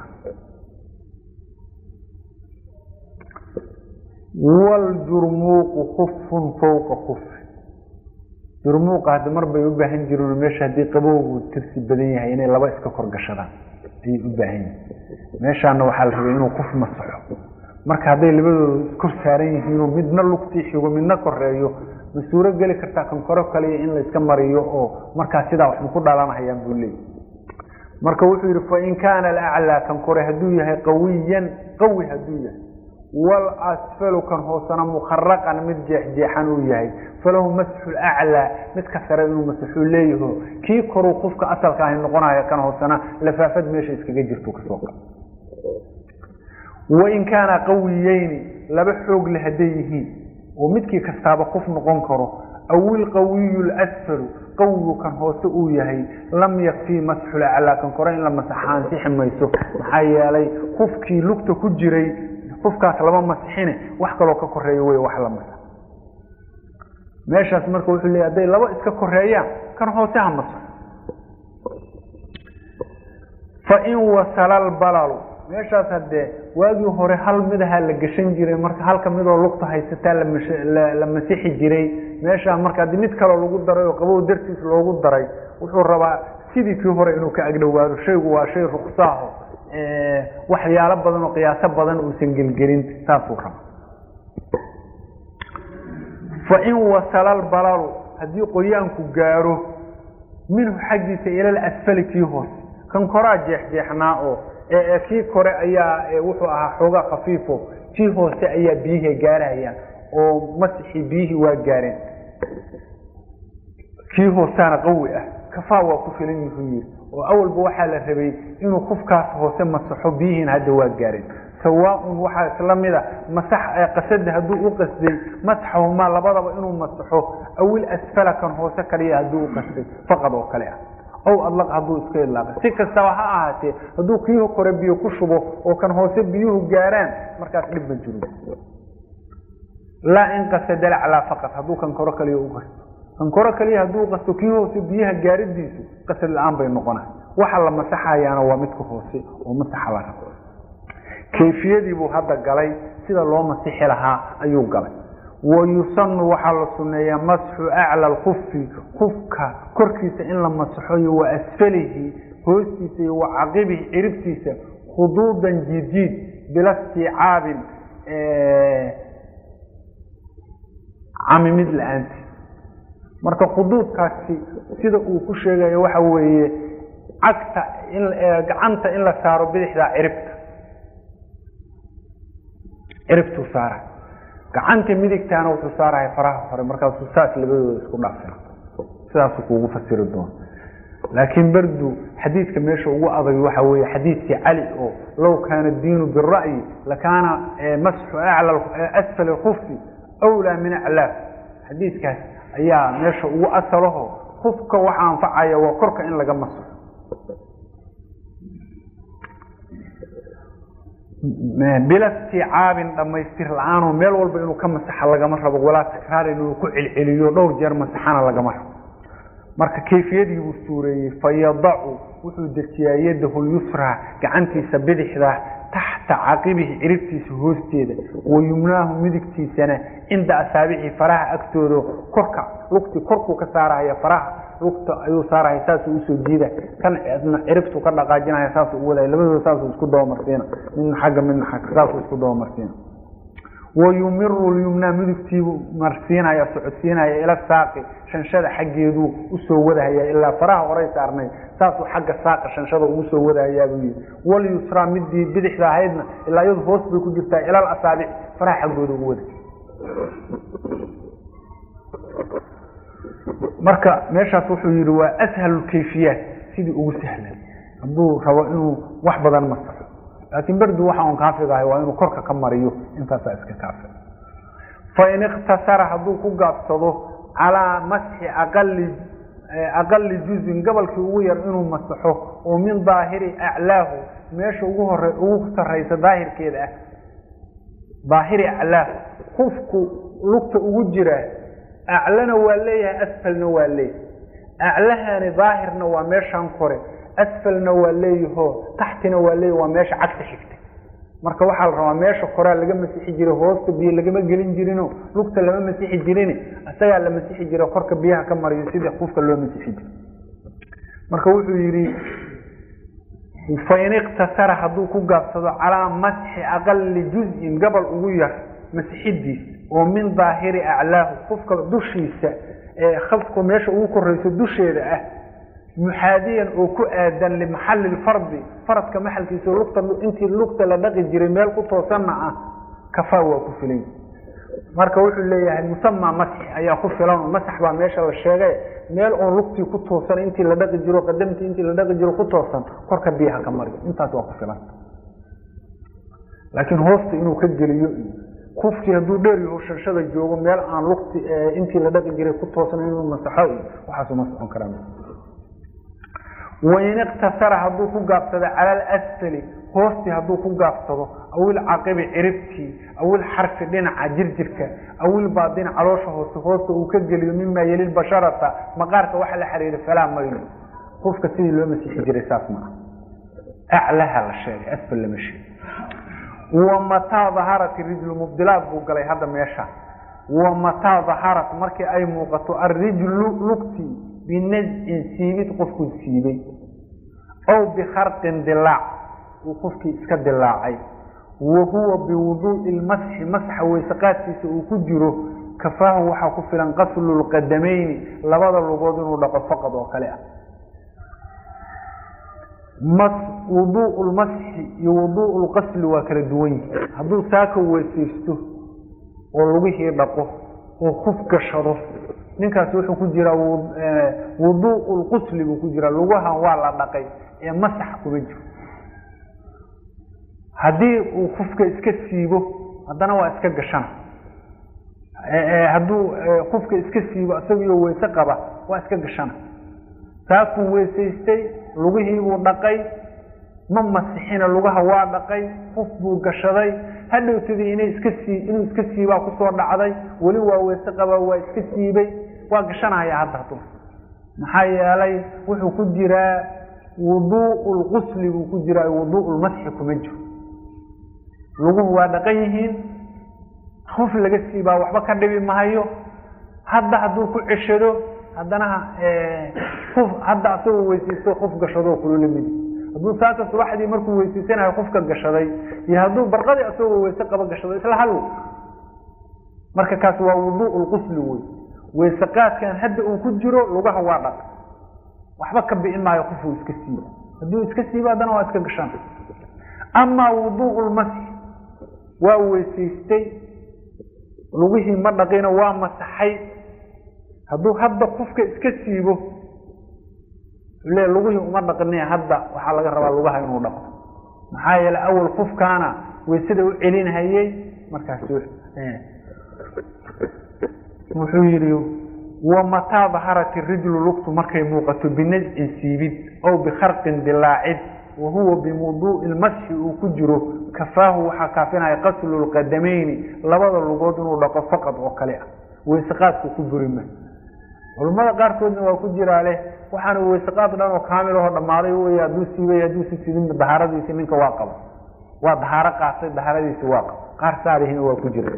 waljurmuuqu kufun fawqa kufi jurmuuqa hadda mar bay u baahan jireen meesha haddii qabowgu tirsi badan yahay inay laba iska kor gashadaan ayay u baahan yihin meeshaana waxaa la rabay inuu kuf masaxo marka hadday labadooda iskor saaran yihiinoo midna lugtii xigo midna koreeyo ma suuro geli kartaa kan koro kaliya in layska mariyo oo markaa sidaa wax ma ku dhalanahayaan buu leeyay marka wuxuu yidhi fain kaana alaclaa kan kore hadduu yahay qawiyan qawi hadduu yahay walasfalu kan hoosena mukharaqan mid jeexjeexan uu yahay falahu masxu laclaa midka sare inuu masaxuu leeyaho kii koruu qofka asalka ahi noqonayo kan hoosena lafaafad meesha iskaga jirto kasoo qa wain kaana qawiyeyni laba xoog le hadday yihiin oo midkii kastaaba qof noqon karo aw ilqawiyu lasfalu qawigu kan hoose uu yahay lam yakfii masxul aclaa kan kore in la masaxa ansixi mayso maxaa yeelay qofkii lugta ku jiray qofkaas lama masixine wax kaloo ka koreeyo wey wax la masax meeshaas marka wuxuu leeya hadday laba iska koreeyaan kan hoose ha masaxo fain wasala albalalu meeshaas haddee waagii hore hal midaha la gashan jiray marka halka midoo lugta haysataa la masixi jiray meeshaa marka haddii mid kaloo lagu daray oo qabow dartiis loogu daray wuxuu rabaa sidii kii hore inuu ka agdhowaado shaygu waa shay ruksaaho waxyaalo badan oo qiyaaso badan uusan gelgelin saasuu raba fain wasala albalalu haddii qoyaanku gaaro minhu xaggiisa ilal asfali kii hoose kan koraa jeexjeexnaa oo kii kore ayaa wuxuu ahaa xoogaa khafiifo kii hoose ayaa biyihii gaarayaan oo masixii biyihii waa gaareen kii hoosaana qawi ah kafaa waa ku filan yuhuu yiri oo awalba waxaa la rabay inuu kufkaas hoose masaxo biyihiina hadda waa gaareen sawaaun waxaa isla mida masax qasada hadduu u qasday masaxahumaa labadaba inuu masaxo awil asfala kan hoose kaliya hadduu u qasday faqad oo kale ah ow adlaq hadduu iska idlaaqay si kastaba ha ahaatee hadduu kii kore biyo ku shubo oo kan hoose biyuhu gaaraan markaas dhib ma jiro laa in qasada laclaa faqad hadduu kan koro kaliya u qasto kan koro kaliya hadduu qasto kii hoose biyaha gaaridiisu qasad la-aan bay noqonay waxa la masaxayaana waa midka hoose oo masaxa la rabo kayfiyadii buu hadda galay sida loo masixi lahaa ayuu galay wayusanu waxaa la suneeyaa masxu acla alkufi kufka korkiisa in la masaxo iyo wa asfalihi hoostiisa iyo wa caqibihi ciribtiisa khuduudan jiidjiid bila stiicaabin camimid la-aanti marka khuduudkaasi sida uu ku sheegayo waxa weeye cagta in gacanta in la saaro bidixdaa ciribta ciribtuu saara gacanta midigtaana wuxuu saaraya faraha hore markaasuu saas labadooda isku dhaafina sidaasuu kuugu fasiri doona laakiin berdu xadiidka meesha ugu adag waxa weeye xadiidkii cali oo low kaana diinu bira'yi lakaana masxu asfal kufi wlaa min aclaaf xadiidkaas ayaa meesha ugu asalaho kufka waxa anfacaya waa korka in laga masaxo bila istiicaabin dhammaystir la-aanoo meel walba inuu ka masaxa lagama rabo walaa takraarin inuu ku celceliyo dhowr jeer masaxana lagama rabo marka kayfiyadii buu suureeyey fayadacu wuxuu dejiyaa yadahu lyusraa gacantiisa bidixda taxta caqibihi ciribtiisa hoosteeda wayumnaahu midigtiisana cinda asaabici faraha agtooda korka lugti korkuu ka saarahaya faraha lugta ayuu saarahaya saasuu usoo jiida kan ciribtuu ka dhaqaajinaya saasuu u wadaya labadooda saasuu isku dabamarsiina midna xagga midna xagga saasuu isku dabamarsiina wayumiru lyumnaa midigtiibuu marsiinaya socodsiinaya ila saaqi shanshada xaggeeduu usoo wadahaya ilaa faraha horay saarnay saasuu xagga saaqa shanshada ugu soo wadahayaa buu yidhi walyusraa midii bidixda ahaydna ilaa iyadu hoos bay ku jirtaa ilal asaabic faraha xaggooda ugu wada marka meeshaas wuxuu yidhi waa ashalu kayfiyaat sidii ugu sahlan hadduu rabo inuu wax badan masaxo laakiin berdu waxa un kaafigahay waa inuu korka ka mariyo intaasaa iska kaafi fain ikhtasara hadduu ku gaabsado calaa masxi aqali aqali juzin gobolkii ugu yar inuu masaxo oo min daahiri aclaahu meesha ugu hore ugu sarraysa daahirkeeda ah daahiri aclaahu kufku lugta ugu jiraa aclana waa leeyahay asfalna waa leeyahay aclahani daahirna waa meeshan kore asfalna waa leeyaho taxtina waa leeyahy waa meesha cagta xigta marka waxaa la rabaa meesha koraa laga masixi jiray hoosta biyo lagama gelin jirino lugta lama masixi jirin isagaa la masixi jira korka biyaha ka mariyo sidii kufka loo masixi jira marka wuxuu yidhi fain iqtasara hadduu ku gaabsado calaa masxi aqali juzin gobol ugu yar masixidiis oo min daahiri aclaahu kufka dushiisa ee khafku meesha ugu korayso dusheeda ah muxaadiyan oo ku aadan limaxali lfardi faradka maxalkiisa lugta intii lugta la dhaqi jiray meel ku toosanna ah kafaa waa ku filan marka wuxuu leeyahay musamaa masxi ayaa ku filan masax baa meesha la sheegay meel oon lugtii ku toosan intii la dhaqi jiro qadamtii intii la dhaqi jiro ku toosan korka biyaha ka mariyo intaas waa ku filan laakiin hoosta inuu ka geliyo kufkii hadduu dheer yaho shanshada joogo meel aan lugti intii la dhaqi jiray ku toosan inuu masaxo waxaasu ma socon karaa wain iqtasara hadduu ku gaabsado cala alasfali hoostii hadduu ku gaabsado awil caqibi ciribtii awil xarfi dhinaca jirjirka awil baadin caloosha hoose hoosta uu ka geliyo mimaa yeli basharata maqaarka waxa la xiriira falaa mayno qofka sidii loo masiixi jiray saas maaha aclaha la sheegay asfal lama sheegay wamataa daharat rijlu mubdilaad buu galay hadda meesha wamataa daharat markii ay muuqato alrijlu lugtii binazcin siibid qofkuu siibay ow bikharqin dilaac uu qofkii iska dilaacay wa huwa biwuduu'i lmasxi masxa weyseqaadkiisa uu ku jiro kafaahu waxaa ku filan qaslu lqadamayni labada lugood inuu dhaqo faqad oo kale ah wuduu'u lmasxi iyo wuduu'u lqasli waa kala duwan yihi hadduu saaka weysaysto oo lugihii dhaqo oo kuf gashado ninkaas wuxuu ku jiraa wuduu'u lqusli buu ku jiraa lugahan waa la dhaqay ee masax kuma jiro haddii uu kufka iska siibo haddana waa iska gashana hadduu kufka iska siibo isagiyo weyse qaba waa iska gashana saakuu weysaystay lugihiibuu dhaqay ma masixina lugaha waa dhaqay kuf buu gashaday hadhowtadii inay iska sii inuu iska siibaa kusoo dhacday weli waa weyse qabaa waa iska siibay waa gashanaya hadda hadu maxaa yeelay wuxuu ku jiraa wuduu'u lqusli buu ku jiraa wuduu'u lmasxi kuma jiro luguhu waa dhaqan yihiin kuf laga siibaa waxba ka dhibi mahayo hadda hadduu ku ceshado haddana kuf hadda asagoo weysaysto kuf gashado kulula midi hadduu saaka subaxdii markuu weysaysanayo kufka gashaday iyo hadduu barqadii asagoo weyse qaba gashado isla hal marka kaas waa wuduu'u lqusli wey weyse qaadkan hadda uu ku jiro lugaha waa dhaq waxba ka bi'in maayo kufuu iska siiba hadduu iska siibo haddana waa iska gashan amaa wuduu'u lmasxi waa weysaystay lugihii ma dhaqina waa masaxay hadduu hadda kufka iska siibo le lugihii uma dhaqini hadda waxaa laga rabaa lugaha inuu dhaqo maxaa yeelay awal kufkaana weysada u celinhayey markaas wuxuu yidhi wamataa daharat rijlu lugtu markay muuqato binazcin siibid ow bikharqin dilaacid wa huwa bimuduu'i lmasxi uu ku jiro kafaahu waxaa kaafinaya qaslu lqadamayni labada lugood inuu dhaqo faqad oo kale ah weyseqaadku ku burima culamada qaarkoodna waa ku jiraa leh waxaana weyseqaad dhan oo kaamil aho dhammaaday wey hadduu siibay hadduu si sidin dahaaradiisi ninka waa qaba waa dahaaro qaatay dahaaradiisi waa qaba qaar saarihina waa ku jira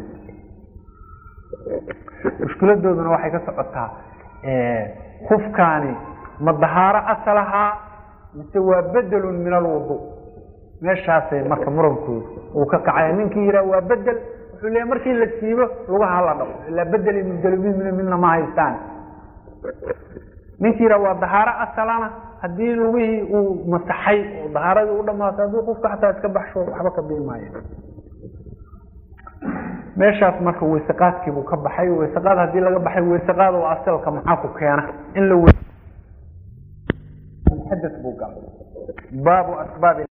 mushkiladooduna waxay ka socotaa kufkaani ma dahaaro asalahaa mise waa bedelun min alwudu meeshaasay marka murankoodu uu ka kacaya ninkii yihaa waa bedel wuxuu leeya markii la siibo lugaha la dhaqo ilaa bedeli mubdelmin midna ma haystaan ninkii yihaa waa dahaaro asalana haddii lugihii uu masaxay oo dahaaradii u dhamaato hadduu qofka xataa iska baxsho waxba ka bii maayo meeshaas marka weyseqaadkiibuu ka baxay weyseqaad haddii laga baxay weyseqaad oo asalka maxaa ku keena in la xadad buu galay baabu asbaab